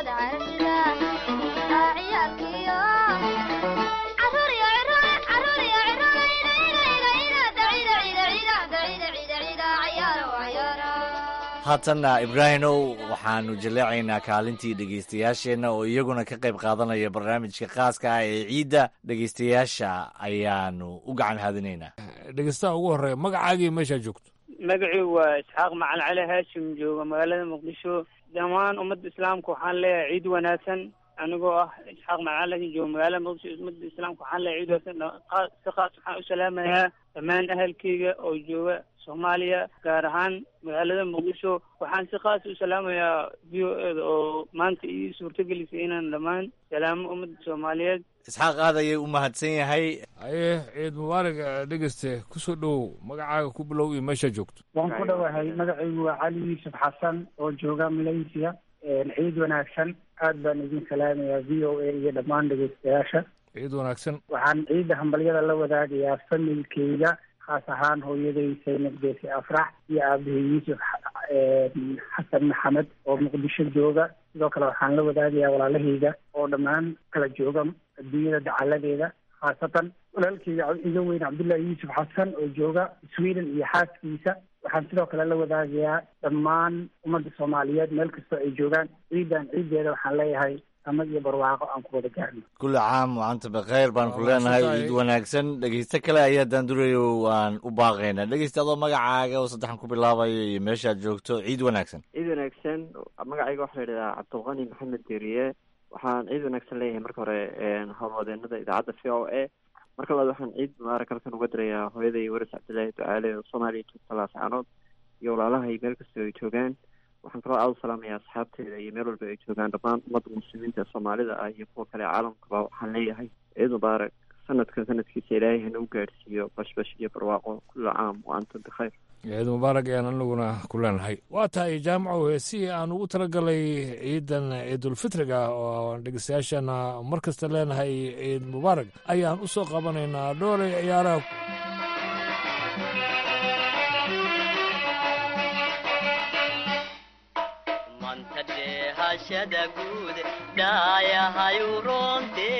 [SPEAKER 15] haatanna ibraahimow waxaanu jaleecaynaa kaalintii dhegaystayaasheenna oo iyaguna ka qayb qaadanaya barnaamijka khaaska ah ee ciidda dhegaystayaasha ayaanu u gacan haadinaynaa
[SPEAKER 16] dhegeystaha ugu horreeya magacaagii meeshaa joogto
[SPEAKER 4] magacii waa isxaaq macalin cali haashim jooga magaalada muqdisho dhammaan ummadda islaamka waxaan leeyahay ciid wanaagsan anigoo ah isxaaq macalin cali jooga magaalada muqdisho ummadda islaamka waxaan leeyahay ciid wanaagsan Qa- si qaas waxaan u salaamayaa dhammaan ahalkeyga oo jooga soomaaliya gaar ahaan magaalada muqdisho waxaan si qaas u salaamayaa v o eda oo maanta ii suurtagelisay inaan dhammaan salaamo ummadda soomaaliyeed
[SPEAKER 15] isxaaq aad ayay u mahadsan yahay
[SPEAKER 16] aye ciid mubaarak eh, dhegeyste kusoo dhowow magacaaga ku bilow iyo meeshaa joogto
[SPEAKER 22] waan ku dhowahay magacaygu waa cali yuusuf xasan oo jooga malaysia ciid wanaagsan aad baan idin salaamayaa v o a iyo dhammaan dhegeystayaasha
[SPEAKER 16] ciid wanaagsan
[SPEAKER 22] waxaan ciidda hambalyada la wadaagayaa familkeyga khaas ahaan hooyaday saynab geesi afrax iyo aabahey yuusuf xa- xasan maxamed oo muqdisho jooga sidoo kale waxaan la wadaagayaa walaalahayga oo dhammaan kala jooga adduunyada dacaladeeda khaasatan walaalkeyga cab- iga weyn cabdullaahi yuusuf xasan oo jooga sweden iyo xaaskiisa waxaan sidoo kale la wadaagayaa dhammaan ummadda soomaaliyeed meel kastoo ay joogaan ciidan ciiddeeda waxaan leeyahay sama iyo barwaaqo aan ku wada gaarno
[SPEAKER 15] kulli caam waanta bakeyr baan ku leenahay ciid wanaagsan dhegeysto kale ayaa daandurayo waan u baaqaynaa dhegeysta adoo magacaaga oo saddexan ku bilaabayo iyo meeshaad joogto ciid wanaagsan
[SPEAKER 23] ciid wanaagsan magacayga waxaa la yidhahdaa cabdulqani maxamed deriye waxaan ciid wanaagsan leeyahay marka hore howlwadeenada idaacadda v o a marka labaad waxaan ciid mubaarak halkan uga dirayaa hooyaday waris cabdillaahi ducaale oo soomaaliya joogta laascaanood iyo walaalahay meel kastoo ay joogaan waxaan kaloo aada u salaamayaa asxaabteeda iyo meel walba ay joogaan dhammaan ummadda muslimiinta ee soomaalida ah iyo kuwa kale caalamkaba waxaan leeyahay ciid mubaarak sanadkan sanadkiisa ilaahay hana u gaadhsiiyo bashbash iyo barwaaqo kulla caam wa antum bikhayr
[SPEAKER 16] ciid mubaarak ayaan anaguna ku leenahay waa tahay jaamaco heesihii aan ugu talagalay ciidan ciidulfitriga oo aan dhegeystayaashana mar kasta leenahay ciid mubaarak ayaan u soo qabanaynaa dhoolay ciyaaraha
[SPEAKER 24] manta dheehashada guud dhaayahayu roonte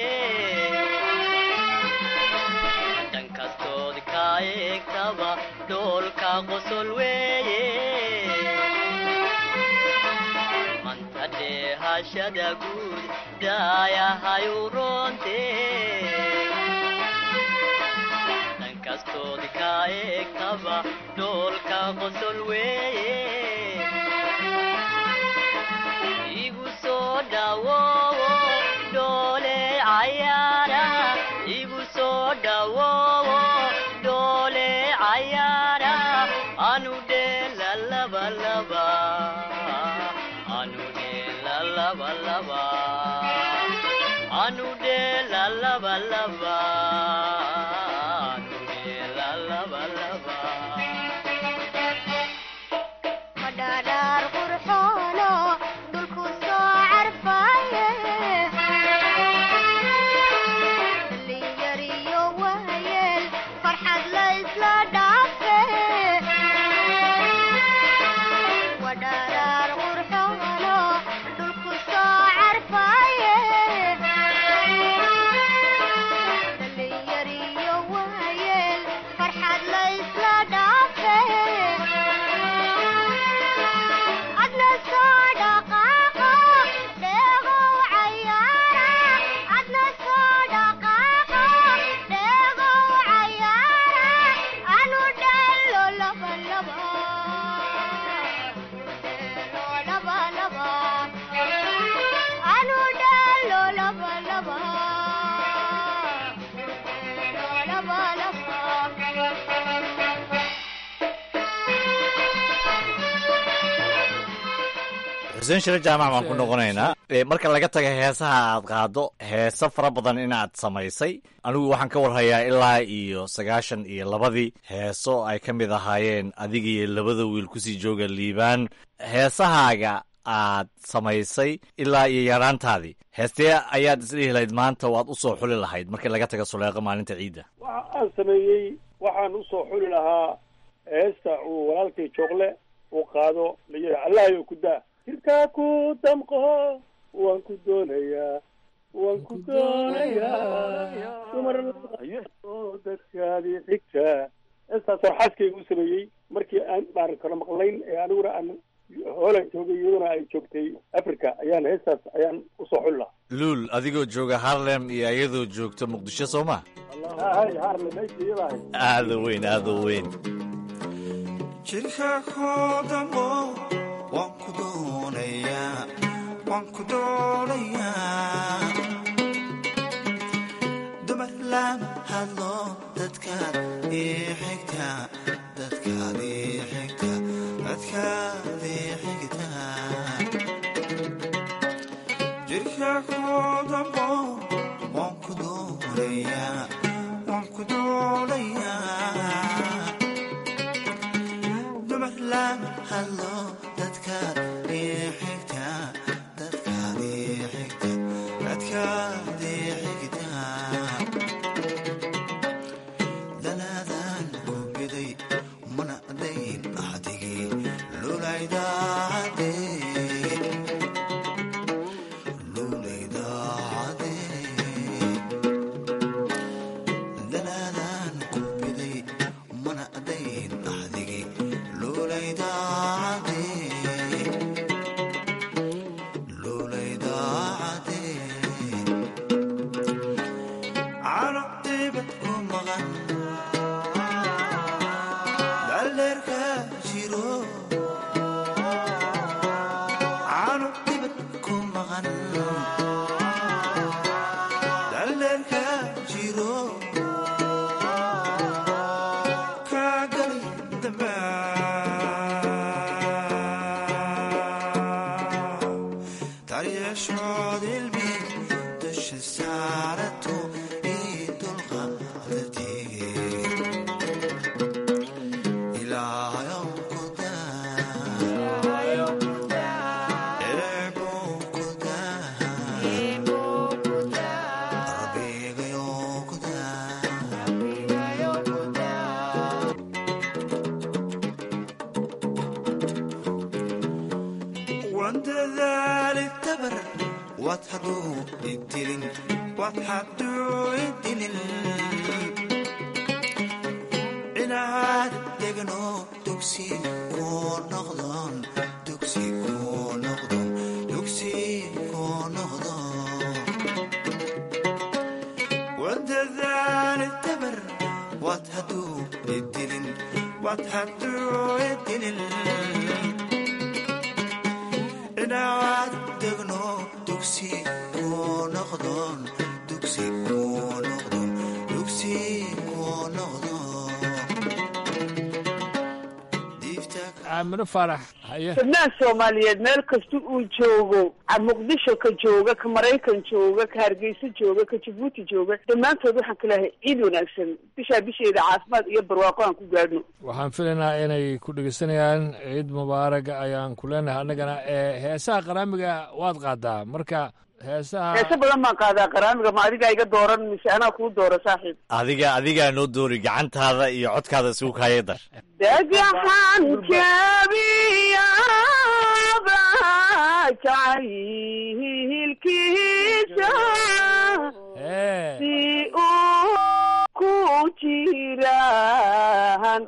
[SPEAKER 24] dhan kastood ka eegtaba dhoolka qosol weeye manta dheehashada guud dhaayahayu roonte dhan kastood ka eegtaba dhoolka qosol weeye igu soo dhawoowo dhoole cayaara igu soo dhawoowo dhoole cayaara anu dheela laba laba anu dheela laba laba anu dheela laba laba anu dheela laba laba
[SPEAKER 3] madhadhaar qurxoono dhulku soo carfaaye dhalinyariyo waayeel farxad la isla dhaafe wadhadhaar qurxoono dhulku soo carfaaye dhalinyariyo waayeel farxad la isla dhaafe adna soo dhaqaaqo dheegow cayaara adna soo dhaqaaqo dheegow cayaara anu dheelo laba laba dheelo laba laba anu dheelo laba laba dheelo laba laba
[SPEAKER 15] xuseen shire jaamac baan ku noqonaynaa Eh, marka laga taga heesaha aad qaado heeso fara badan inaad samaysay anigu waxaan ka warhayaa ilaa iyo sagaashan iyo labadii heeso ay ka mid ahaayeen adiga iyo labada wiil kusii jooga liibaan heesahaaga aad samaysay ilaa iyo yaraantaadii heestee ayaad isdhihi lahayd maanta waad usoo xuli lahayd markii laga taga suleeqo maalinta ciidda
[SPEAKER 17] waxa aan sameeyey waxaan usoo xuli lahaa heesta uu walaalkay joogle uu qaado layihi allahayo ku daa jirkaa ku damqo waan ku doonayaa waan ku doonayaa dumar oo dadkaadii xigta heestaasoo xaaskayga u sameeyey markii aan baan kala maqlayn ee aniguna aan holand joogay iyaduna ay joogtay africa ayaan heestaas ayaan usoo xul lahaa
[SPEAKER 15] luul adigoo jooga harlem iyo ayadoo joogta muqdisho soo ma
[SPEAKER 17] hay harle meesha iyada ahayd
[SPEAKER 15] aada u weyn aada u weyn
[SPEAKER 19] jirka koodamo waan ku doonayaa waan ku doonayaa dumar lama hadlo dadkaad ii xigta dadkaad ii xigta dadkaad ii xigta jirka koodamo waan ku doonayaa waan ku doonayaa dumar lama hadlo dadkaad ii xigta dadkaad ii xigta dadkaad ii xigta danaadan ku biday mana dayn axdigii lulaydaacadee lulaydaacadee danaadan ku biday mana dayn axdigii lulaydaacadee lulaydaacadee cano dibad ku maqan dhalleerka jiro cano dibad ku maqan dhalleerka jiro kaagali damba daryeeshood ilmi dusha saarato ii dulqaadatee ilaahayow ku daa erebuu ku daa rabbigayow ku daa wandadaali tabar waad haduu idilin waad haduu idilin inaad degno dugsi kuu noqdon dugsi kuu noqdon dugsi kuu noqdo wandadaali tabar waad haduu idilin waad haduu idilin inaad degno dugsi kuu noqdon dugsi kuu noqdon dugsi kuu noqdo
[SPEAKER 16] aamino faarax haye
[SPEAKER 20] fidnaan soomaaliyeed meel kasta uu joogo a muqdisho ka jooga ka maraykan jooga ka hargeysa jooga ka jabuuti jooga dhammaantood waxaan ka leehay ciid wanaagsan bishaa bisheeda caafimaad iyo barwaaqo aan ku gaadhno
[SPEAKER 16] waxaan filaynaa inay ku dhegeysanayaan ciid mubaaraga ayaan ku leenahay annagana ee heesaha qaraamiga waad qaadaa marka heesaha
[SPEAKER 20] heese badan baan qaadaa qaraamiga ma adigaa iga dooran mise anaa kuu doora saaxiib
[SPEAKER 15] adiga adigaa noo doori gacantaada iyo codkaada isugu kaaya dar
[SPEAKER 20] dhagaxan jabiyaba jacaylkiisa si uu ku jiraan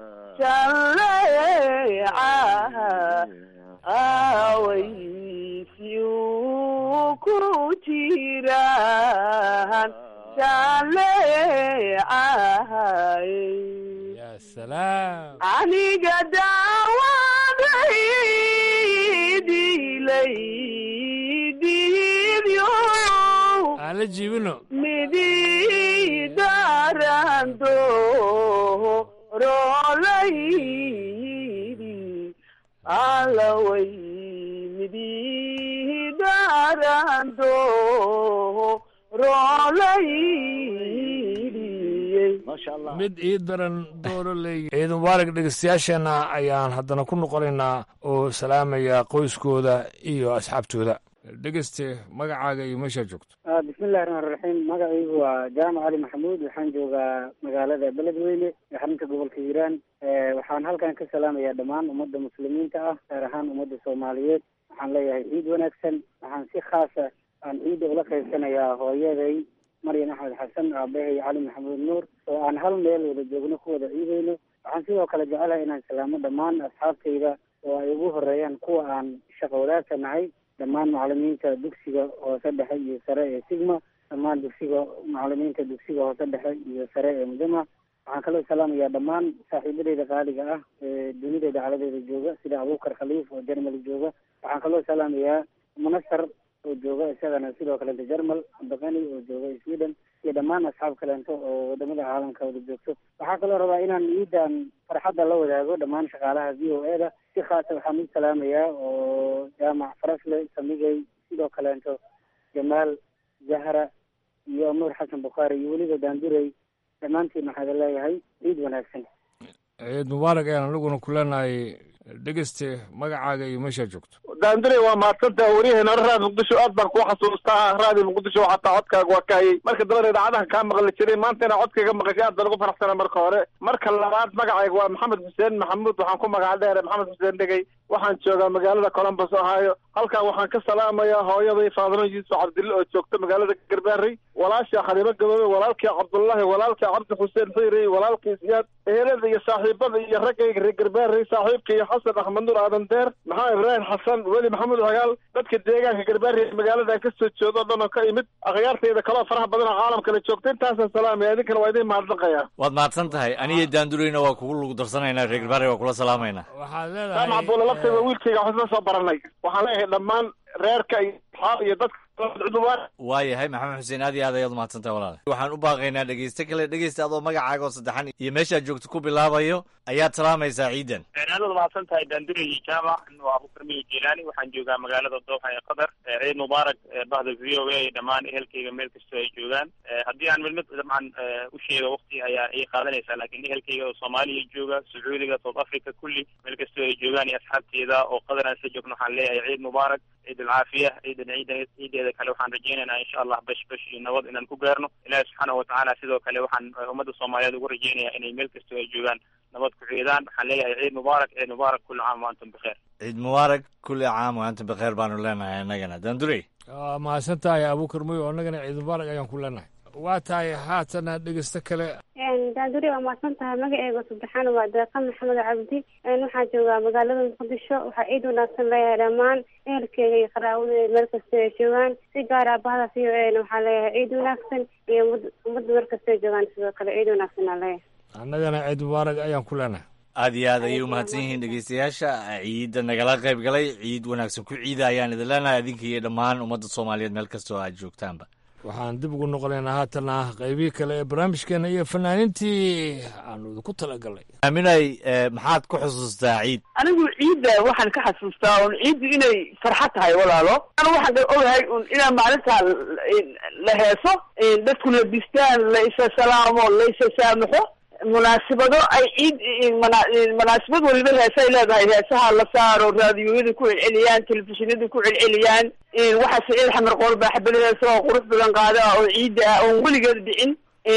[SPEAKER 20] jaleecaha away si uu ku jiraan jaleecahay
[SPEAKER 16] salaam
[SPEAKER 20] aniga daawaday dilay dibyo
[SPEAKER 16] aan la jiibino
[SPEAKER 20] midi darando rolaydi alaway midi darando rolaydi
[SPEAKER 16] mid ii daran dooro leey ciid mubaarak dhegeystayaasheenna ayaan haddana ku noqonaynaa oo salaamaya qoyskooda iyo asxaabtooda dhegeyste magacaaga iyo meeshaa joogto
[SPEAKER 22] bismillahi raxmaan raxiim magacaygu waa jaamac cali maxamuud waxaan joogaa magaalada beledweyne ee xarunta gobolka hiiraan waxaan halkan ka salaamayaa dhammaan ummadda muslimiinta ah gaar ahaan ummadda soomaaliyeed waxaan leeyahay ciid wanaagsan waxaan si khaasa aan ciidda ula qaybsanayaa hooyaday maryan axmed xasan aabahay cali maxamuud nuur oo aan hal meel wada joogno ku wada ciideyno waxaan sidoo kale jecelahay inaan salaamo dhammaan asxaabtayda
[SPEAKER 21] oo ay ugu horeeyaan kuwa aan shaqo wadaagka nahay dhammaan macalimiinta dugsiga hoose dhexe iyo sare ee sigma dhammaan dugsiga macalimiinta dugsiga hoose dhexe iyo sare ee mudama waxaan kaloo salaamayaa dhammaan saaxiibadeyda qaaliga ah ee dunida dacaladeeda jooga sida abuukar khaliif oo jermali jooga waxaan kaloo salaamayaa munasar oo jooga isagana sidoo kalenta jermal cabdiqani oo jooga sweden iyo dhammaan asxaab kaleento oo wadamada caalamka wada joogto waxaa kaloo rabaa inaan ciidan farxadda la wadaago dhammaan shaqaalaha v o e da si khaasa waxaan u salaamayaa oo jaamac farasle samigay sidoo kaleento jamaal zahra iyo nuur xasan bukhaari iyo weliba daandurey dhammaantiin waxaada leeyahay ciid wanaagsan
[SPEAKER 16] ciid mubaarak ayaan anaguna ku leenahay dhegeyste magacaaga iyo meeshaa joogto
[SPEAKER 17] daandure waa mahadsantaha waryaheena raad muqdisho aad baan kuu xasuustaa raadi muqdisho xataa codkaaga waa ka hayay marka dambana idaacadaha kaa maqli jiray maanta inaa codkayga maqashay aad baan ugu faraxsana marka hore marka labaad magacayga waa maxamed xuseen maxamuud waxaan ku magaca dheere maxamed xuseen dhegey waxaan joogaa magaalada columbus ohio halkan waxaan ka salaamayaa hooyaday faadimo yuusuf cabdille oo joogta magaalada garbaarey walaasha khaliimo gaboobe walaalkii cabdullaahi walaalkii cabdi xuseen xuyri walaalkii siyaad ehelada iyo saaxiibada iyo raggayga reer garbaarey saaxiibka iyo xasan axmed nuur aadan deer maxamed ibraahim xasan weli maxamuud hagaal dadka deegaanka garbaarey magaalada ka soo jeedo o dhan oo ka imid akhyaartayda kaloo faraha badan oo caalamkale joogta intaasaan salaamaya idinkana waa idin mahadnaqaya
[SPEAKER 15] waad mahadsan tahay aniyo daandureyna waa kugu lugu darsanaynaa reer garbaare waa kula salaamaynaa
[SPEAKER 16] waxaad
[SPEAKER 17] jaamac buula laftayda wiilkayga waxaan isla soo baranay waxaan leeyahay dhammaan reerka iyo asxaab iyo dadka
[SPEAKER 15] waayahay maxamed xuseen aad iyo aad ayaad umahadsan tahay walaale waxaan u baaqaynaa dhegeyste kale dhegeysta adoo magacaaga oo saddexan iyo meeshaad joogto ku bilaabayo ayaad salaamaysaa ciidan
[SPEAKER 6] aad waad mahadsan tahay daandure iyo jaamac waa abukar miyo jilaani waxaan joogaa magaalada dooxa ee qatar ciid mubaarak bahda v o a iyo dhammaan ehelkayga meel kastoo ay joogaan haddii aan mid mid dabcan u sheego waqti ayaa ii qaadanaysaa laakiin ehelkayga oo soomaaliya jooga sacuudiga south africa kulli meel kastoo ay joogaan iyo asxaabteeda oo qatar aan isla joogno waxaan leeyahay ciid mubaarak ciid alcaafiya ciidan ciidan ciideeda kale waxaan rajaynaynaa insha allah bash bash iyo nabad inaan ku gaarno ilaahi subxaanahu watacaala sidoo kale waxaan ummadda soomaaliyeed ugu rajaynayaa inay meel kastoo ay joogaan nabad ku ciidaan waxaan leeyahay ciid mubaarak ciid mubaarak kulli caam wa antum bikheer
[SPEAKER 15] ciid mubaarak kulli caam wa antum bikheer baanu leenahay annagana daandurey
[SPEAKER 16] waa mahadsan tahay abuukar moyo annagana ciid mubaarak ayaan ku leenahay waa tahay haatana dhegeysto kale
[SPEAKER 7] daanduri waa mahadsan tahay magaceega saddexaan waa deeqa maxamed cabdi waxaan joogaa magaalada muqdisho waxaa ciid wanaagsan leeyahay dhammaan ehelkeega iyo qaraawadeyda meel kasta ay joogaan si gaara bahda v o a na waxaa leeyahay ciid wanaagsan iyo ummadda meel kasta ay joogaan sidoo kale ciid wanaagsan aa leeyahay
[SPEAKER 16] annagana ciid mubaarak ayaan ku leenahay
[SPEAKER 15] aad iyo aad ayay umahadsan yihiin dhegeystayaasha ciidda nagala qayb galay ciid wanaagsan ku ciida ayaan idin leenahay adinka iyo dhammaan ummadda soomaaliyeed meel kasta oo aad joogtaanba
[SPEAKER 16] waxaan dib ugu noqonaynaa haatana qaybihii kale ee barnaamijkeena iyo fanaaniintii aanu idinku talagalnay
[SPEAKER 15] aaminay maxaad ku xusuustaa ciid
[SPEAKER 20] anigu ciidda waxaan ka xasuustaa un ciiddu inay farxad tahay walaalo anu waxaan ogahay un inaa maalintaa la heeso dadku la distaan la isa salaamo la isa saamaxo munaasibado ay ciid munaasibad waliba heesay leedahay heesaha la saaro raadiyoyada ku celceliyaan telefishinada ku celceliyaan waxaa siciid xamar qoor baa xabad heesa oo qurux badan qaada oo ciidda ah oon weligeed dhicin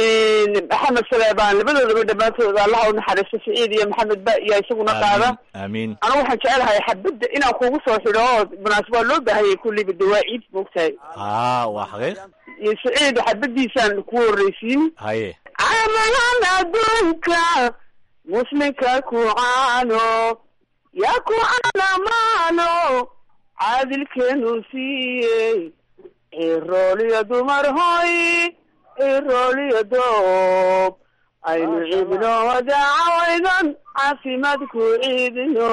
[SPEAKER 20] maxamed saleebaan labadoodaba dhammaantood allaha u naxariisto siciid iyo maxamed ba iyo isaguna qaada
[SPEAKER 15] aamiin
[SPEAKER 20] anigu waxaan jecelahay xabadda inaan kugu soo xidho oo munaasib waa loo baahayay kulliba de waa ciid moogtahay
[SPEAKER 15] aa waa xaqiiq
[SPEAKER 20] iyo siciid xabadiisaan ku horreysiin
[SPEAKER 15] haye
[SPEAKER 20] camalan adduunka muslimka ku caano yaa ku caanamaano caadilkeenu siiyey cirooliyo dumar hoy cirooliyo doob aynu ciidno wadaacawaydan caafimaadku ciidino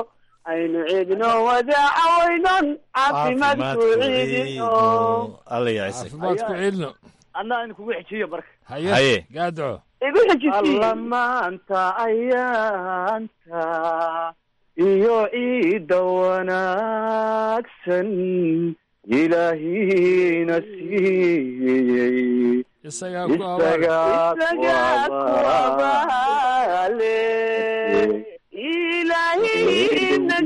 [SPEAKER 20] aynu ciidno wadaacawaydan caafimaadku ciidino
[SPEAKER 15] alla yacisay
[SPEAKER 16] caafimaadku ciidno
[SPEAKER 18] anna in kugu xejiyo marka
[SPEAKER 16] haye gaadco
[SPEAKER 20] igu xejisi
[SPEAKER 18] alla maanta ayaanta iyo ciidda wanaagsan ilaahina siiyey
[SPEAKER 16] isagaa
[SPEAKER 18] isagaa
[SPEAKER 20] kuwabaale ilaahina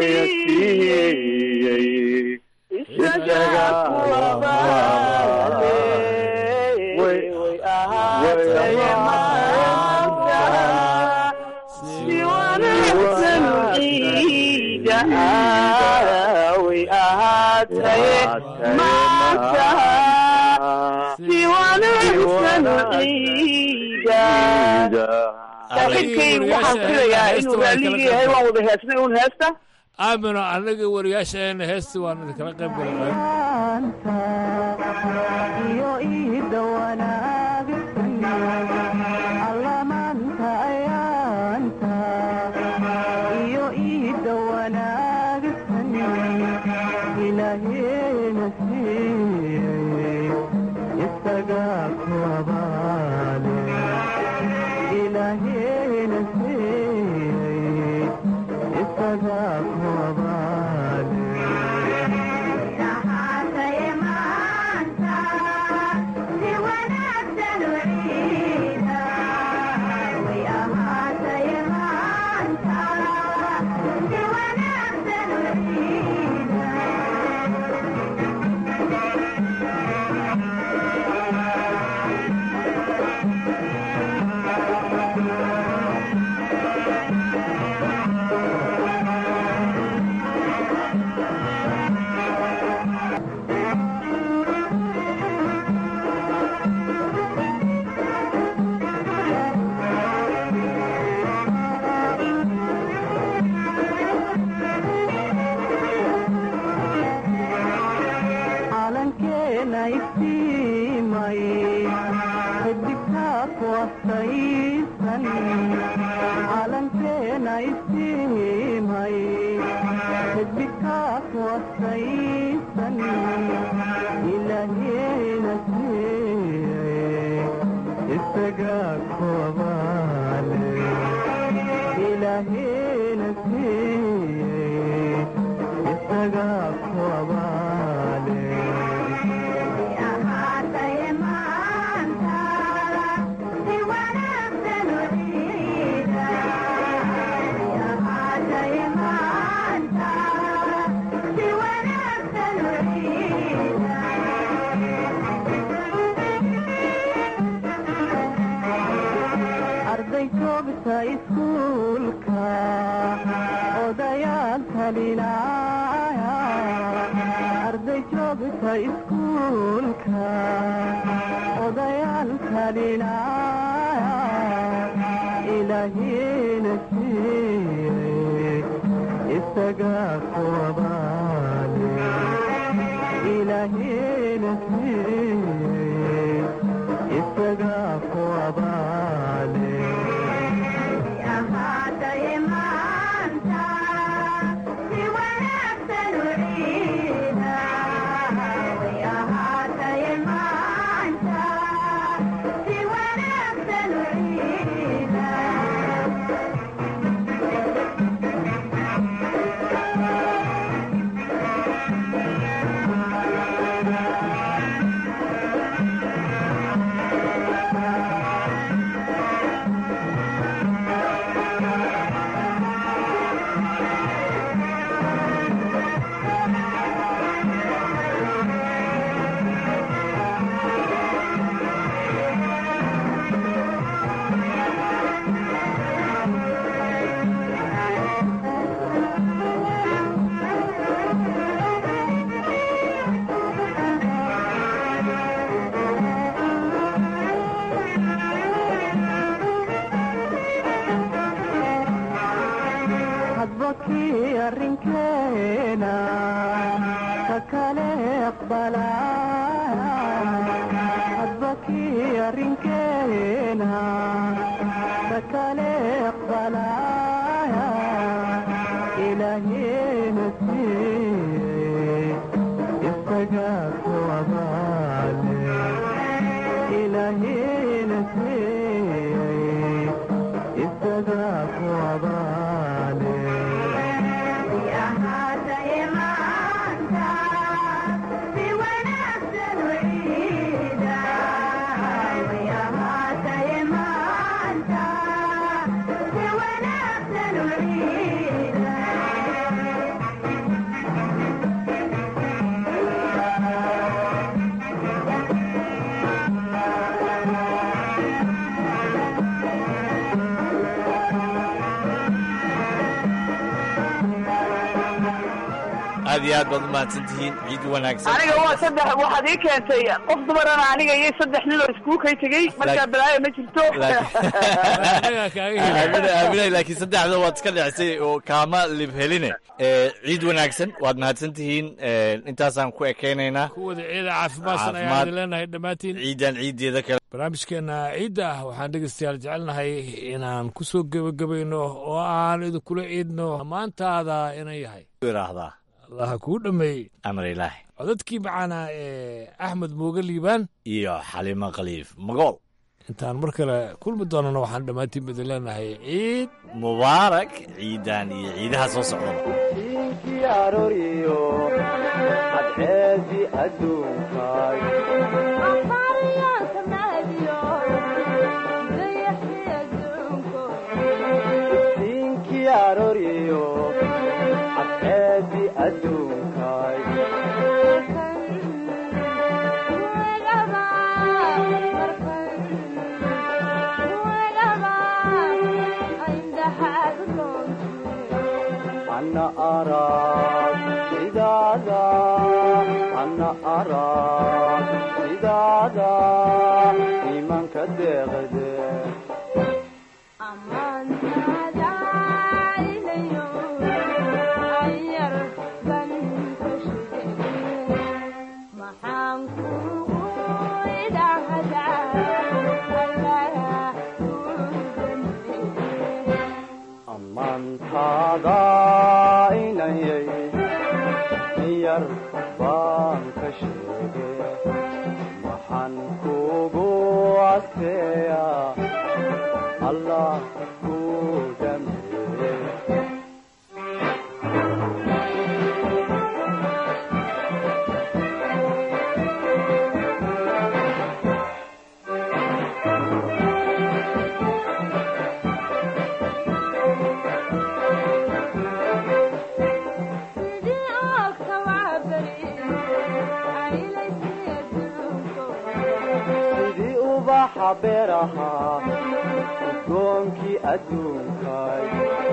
[SPEAKER 20] siiyey isagaa kuwabaale way ahaatay maanta si wanaagsan ciida way ahaatay maanta si wanaagsan ciida saaxiibkay waxaan filayaa inuu raalligii yahay waan wada heesnay uun heesta
[SPEAKER 16] aamino annaga wariyaashaena heesta waan idinkala qayb galay
[SPEAKER 14] iyo iida wanaagsan allamaanta ayaanta iyo iida wanaagsan ilaaheena siiyey isaga ku abaale ilaaheena siiyey isaga ku abaale calankeena iftiimay xidigtaa ku astaysan calankeena iftiimay xidigtaa ku astaysan ilaaheena siiyey isaga ku abaale ilaaheena siiyey isaga ku abaale arday joogta iskuulka odayaal talinaya arday joogta iskuulka odayaal talinaya ilaahiina siiyey isaga ku abaale ilaahiina siiyey isaga ku abaale hadbakii arrinkeena ka kale aqbalaya hadbakii arrinkeena ka kale aqbalaya ilaaheena siiyey isaga ku abaale ilaaheena siiyey isaga ku abaale
[SPEAKER 3] Yeah.
[SPEAKER 15] aad iyo aad baad u mahadsan tihiin ciid wanaagsan
[SPEAKER 20] aniga waa saddex waxaad ii keentay qof dumarana aniga iyo saddex nin oo iskugu kay tegey markaa balaayo ma jirto
[SPEAKER 15] aamina aamina laakiin saddexda waad iska dhecsay oo kaama lib heline Eh, ciid wanaagsan waad mahadsan tihiin Eh, intaasaan ku ekeynaynaa
[SPEAKER 16] kuwada ciida caafimaadsan ayaan
[SPEAKER 15] Caafimaad.
[SPEAKER 16] idin leenahay dhammaantiin
[SPEAKER 15] ciidan ciideeda kale
[SPEAKER 16] barnaamijkeena ciidda ah waxaan dhegeystayaal jecelnahay inaan ku soo gebagabayno oo aan idinkula ciidno maantaada inan yahay
[SPEAKER 15] iraahdaa
[SPEAKER 16] allaha kuu dhammeeyey
[SPEAKER 15] amar ilaahi
[SPEAKER 16] codadkii macaanaa ee axmed mooge liibaan
[SPEAKER 15] iyo xalimo khaliif magool
[SPEAKER 16] intaan mar kale kulmi doonana waxaan dhammaantiin idin leenahay ciid
[SPEAKER 15] mubaarak ciidan iyo ciidaha soo socdaba
[SPEAKER 14] diinkii arooriyo cadceedi adduunkaay diinkii arooriyo cadceedi adduunkaay ana arag sidaada ana arag sidaada iimaanka deeqde ammaantaada inayay yar baan ka sheege waxaan kugu adkeeyaa allah ku dhameeye sidii ubaxa beeraha udgoonkii adduunkay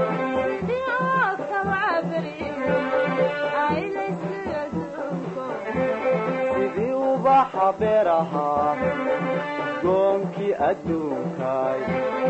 [SPEAKER 14] sidii ubaxa beeraha udgoonkii adduunkay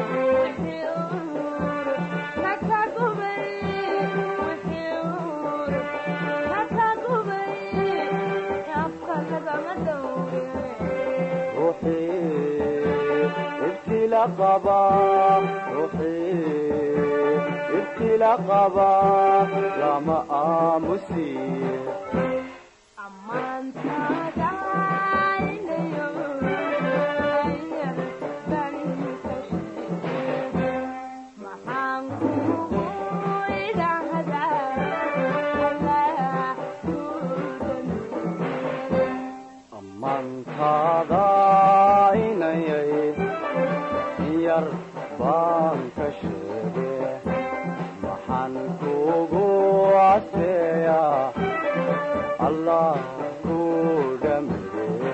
[SPEAKER 14] ruuxii ibtila qaba ruuxii ibtila qaba lama aamusiye ammaantaada inayay yar baan ka sheege maxaan kugu caseeyaa allah ku dhameeye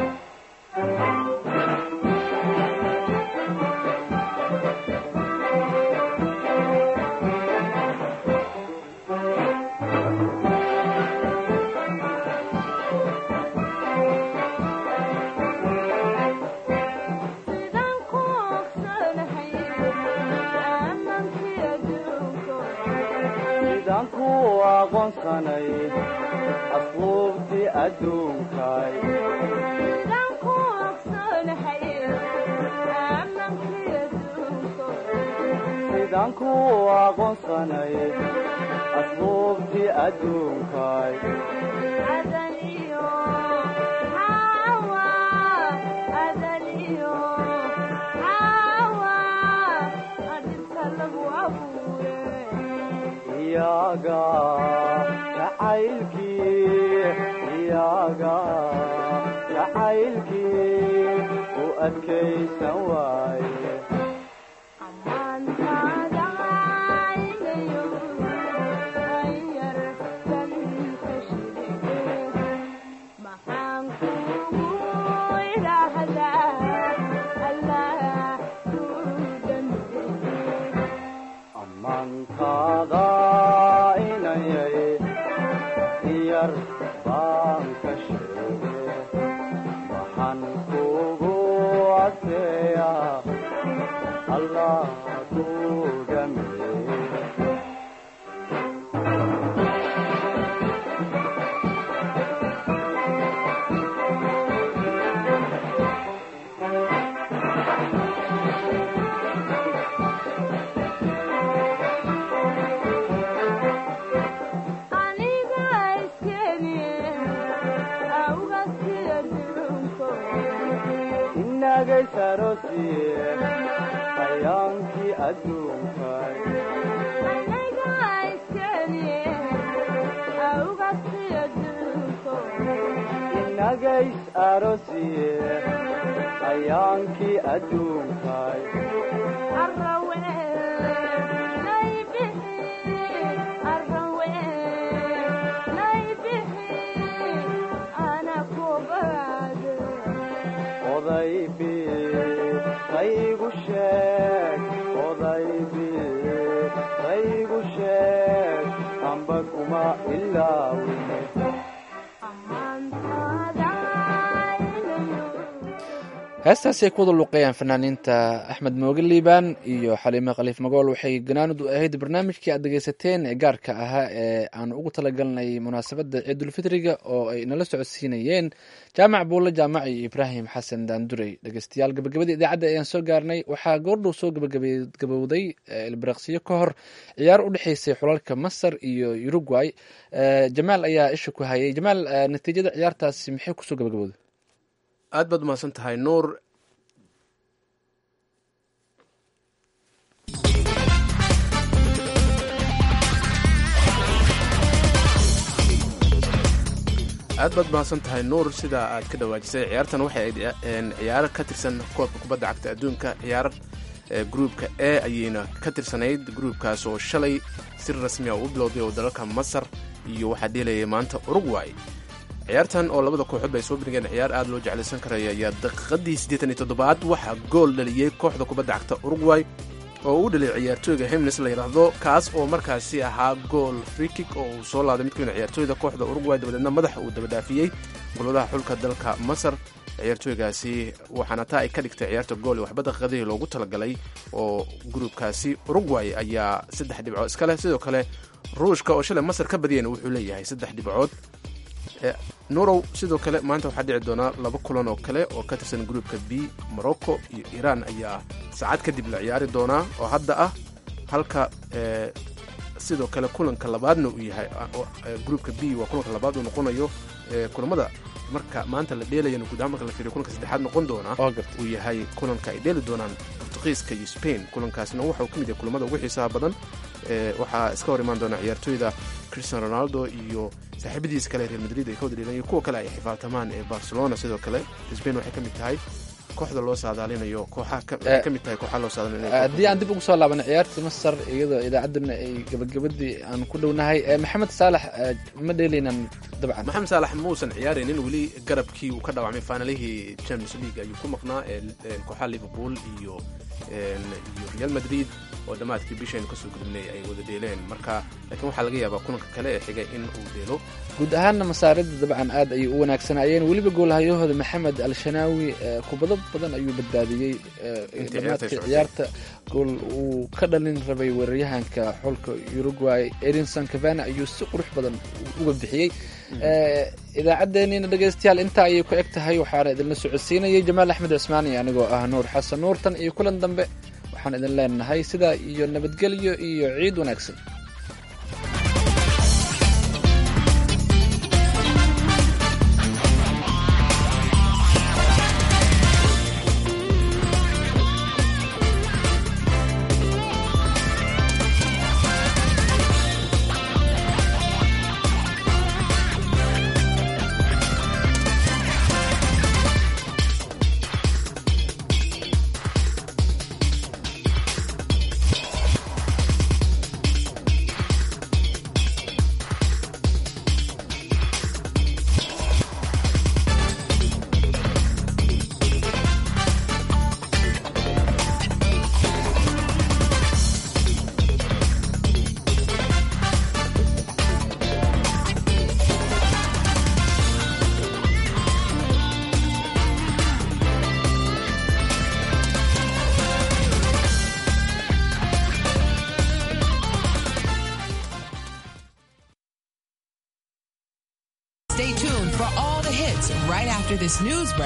[SPEAKER 14] sidaan ku aqoonsanay asluubtii adduunkay sidaan ku aqoonsanay asluubtii adduunkay iyaga jacaylkii iyaga jacaylkii u adkaysan waaye ammaantaada inayay ku dhameey inagay sarosiye hayaankii adduunkay inagays arosiye hayaankii adduunkay odaybi qaygu sheeg odaybi qaygu sheeg amba kuma ilaawine
[SPEAKER 2] heestaasi ay ku wada luuqeeyaan fanaaniinta axmed mooge liibaan iyo xaliime khaliif magool waxay ganaanud u ahayd barnaamijkii aad dhegeysateen ee gaarka ahaa ee aan ugu talagalnay munaasabadda ciidulfitriga oo ay nala socodsiinayeen jaamac buulle jaamac iyo ibraahim xasan daandurey dhegeystayaal gabagabadii idaacadda ayaan soo gaarnay waxaa goordhow soo gabagabowday ilbiraqsiyo ka hor ciyaar u dhexeysay xulalka masar iyo uruguay jamaal ayaa isha ku hayay jamaal natiijada ciyaartaasi maxay kusoo gabagabowday
[SPEAKER 1] aad baad umahadsan tahay nuur aad baad umahadsan tahay nuur sida aad ka dhawaajisay ciyaartan waxay ayd ciyaaro ka tirsan koobka kubadda cagta adduunka ciyaar gruupka e ayayna ka tirsanayd gruupkaas oo shalay si rasmi a u bilowday oo dalalka masar iyo waxaa dheelayay maanta uruguay ciyaartan oo labada kooxood bay soo bandhigeen ciyaar aad loo jeclaysan karaya ayaa daqiiqadii siddeetan iyo toddobaad waxaa gool dhaliyey kooxda kubadda cagta uruguay oo uu dhaliyay ciyaartooyga hemnes la yidhaahdo kaas oo markaasi ahaa gool frikik oo uu soo laaday mid ka mid ciyaartooyda kooxda uruguay dabadeedna madaxa uu dabadhaafiyey golwadaha xulka dalka masar ciyaartooygaasi waxaana taa ay ka dhigtay ciyaarta gool ee waxba daqiiqadihii loogu talagalay oo gruubkaasi uruguay ayaa saddex dhibcood iska leh sidoo kale ruushka oo shalay masar ka badiyeen wuxuu leeyahay saddex dhibcood nurow sidoo kale maanta waxaa dhici doonaa laba kulan oo kale oo ka tirsan gruupka b morocco iyo iiraan ayaa saacad kadib la ciyaari doonaa oo hadda ah halka sidoo kale kulanka labaadna uu yahay gruupka b waa kulanka labaad uu noqonayo kulamada marka maanta la dheelayana guud ahaan marka la fiiriyo kulanka saddexaad noqon doona uu yahay kulanka ay dheeli doonaan portugiiska iyo spain kulankaasna waxa uu ka mid yahay kulamada ugu xiisaha badan waxaa iska hor imaan doona ciyaartooyda christian ronaldo iyo saaxiibadiisa kale real madrid ay ka wada dheelan iyo kuwa kale ay xifaaltamaan ee barcelona sidoo kale spain waxay ka mid tahay kooxda loo saadaalinayo kooxaha ka mid tahay kooxaha loo saadaalinayo
[SPEAKER 2] haddii aan dib ugu soo laabana ciyaartii masar iyadoo idaacaddana ay gabagabadii aan ku dhownahay maxamed saalax ma dheelaynan dabcan
[SPEAKER 1] maxamed saalax muusan ciyaaraynin weli garabkii uu ka dhaawacmay faanalihii champions league ayuu ku maqnaa kooxaha liverpool iyo iyo real madrid oo dhammaadkii bishaynu kasoo gudubnay ay wada dheeleen marka laakiin waxaa laga yaabaa kulanka kale ee xigay in uu dheelo
[SPEAKER 2] guud ahaanna masaarida dabcan aad ayay u wanaagsanayeen weliba goolhayahooda maxamed al-shanaawi kubado badan ayuu badbaadiyey dhammaadkii ciyaarta gool uu ka dhalin rabay weeraryahanka xulka uruguay erinson cavana ayuu si qurux badan uga bixiyey idaacaddeenina dhegeystayaal intaa ayay ku eg tahay waxaana idinla socodsiinayay jamaal axmed cismaani anigoo ah nuur xasan nuurtan iyo kulan dambe waxaan idin leenahay sidaa iyo nabadgelyo iyo ciid wanaagsan
[SPEAKER 5] This news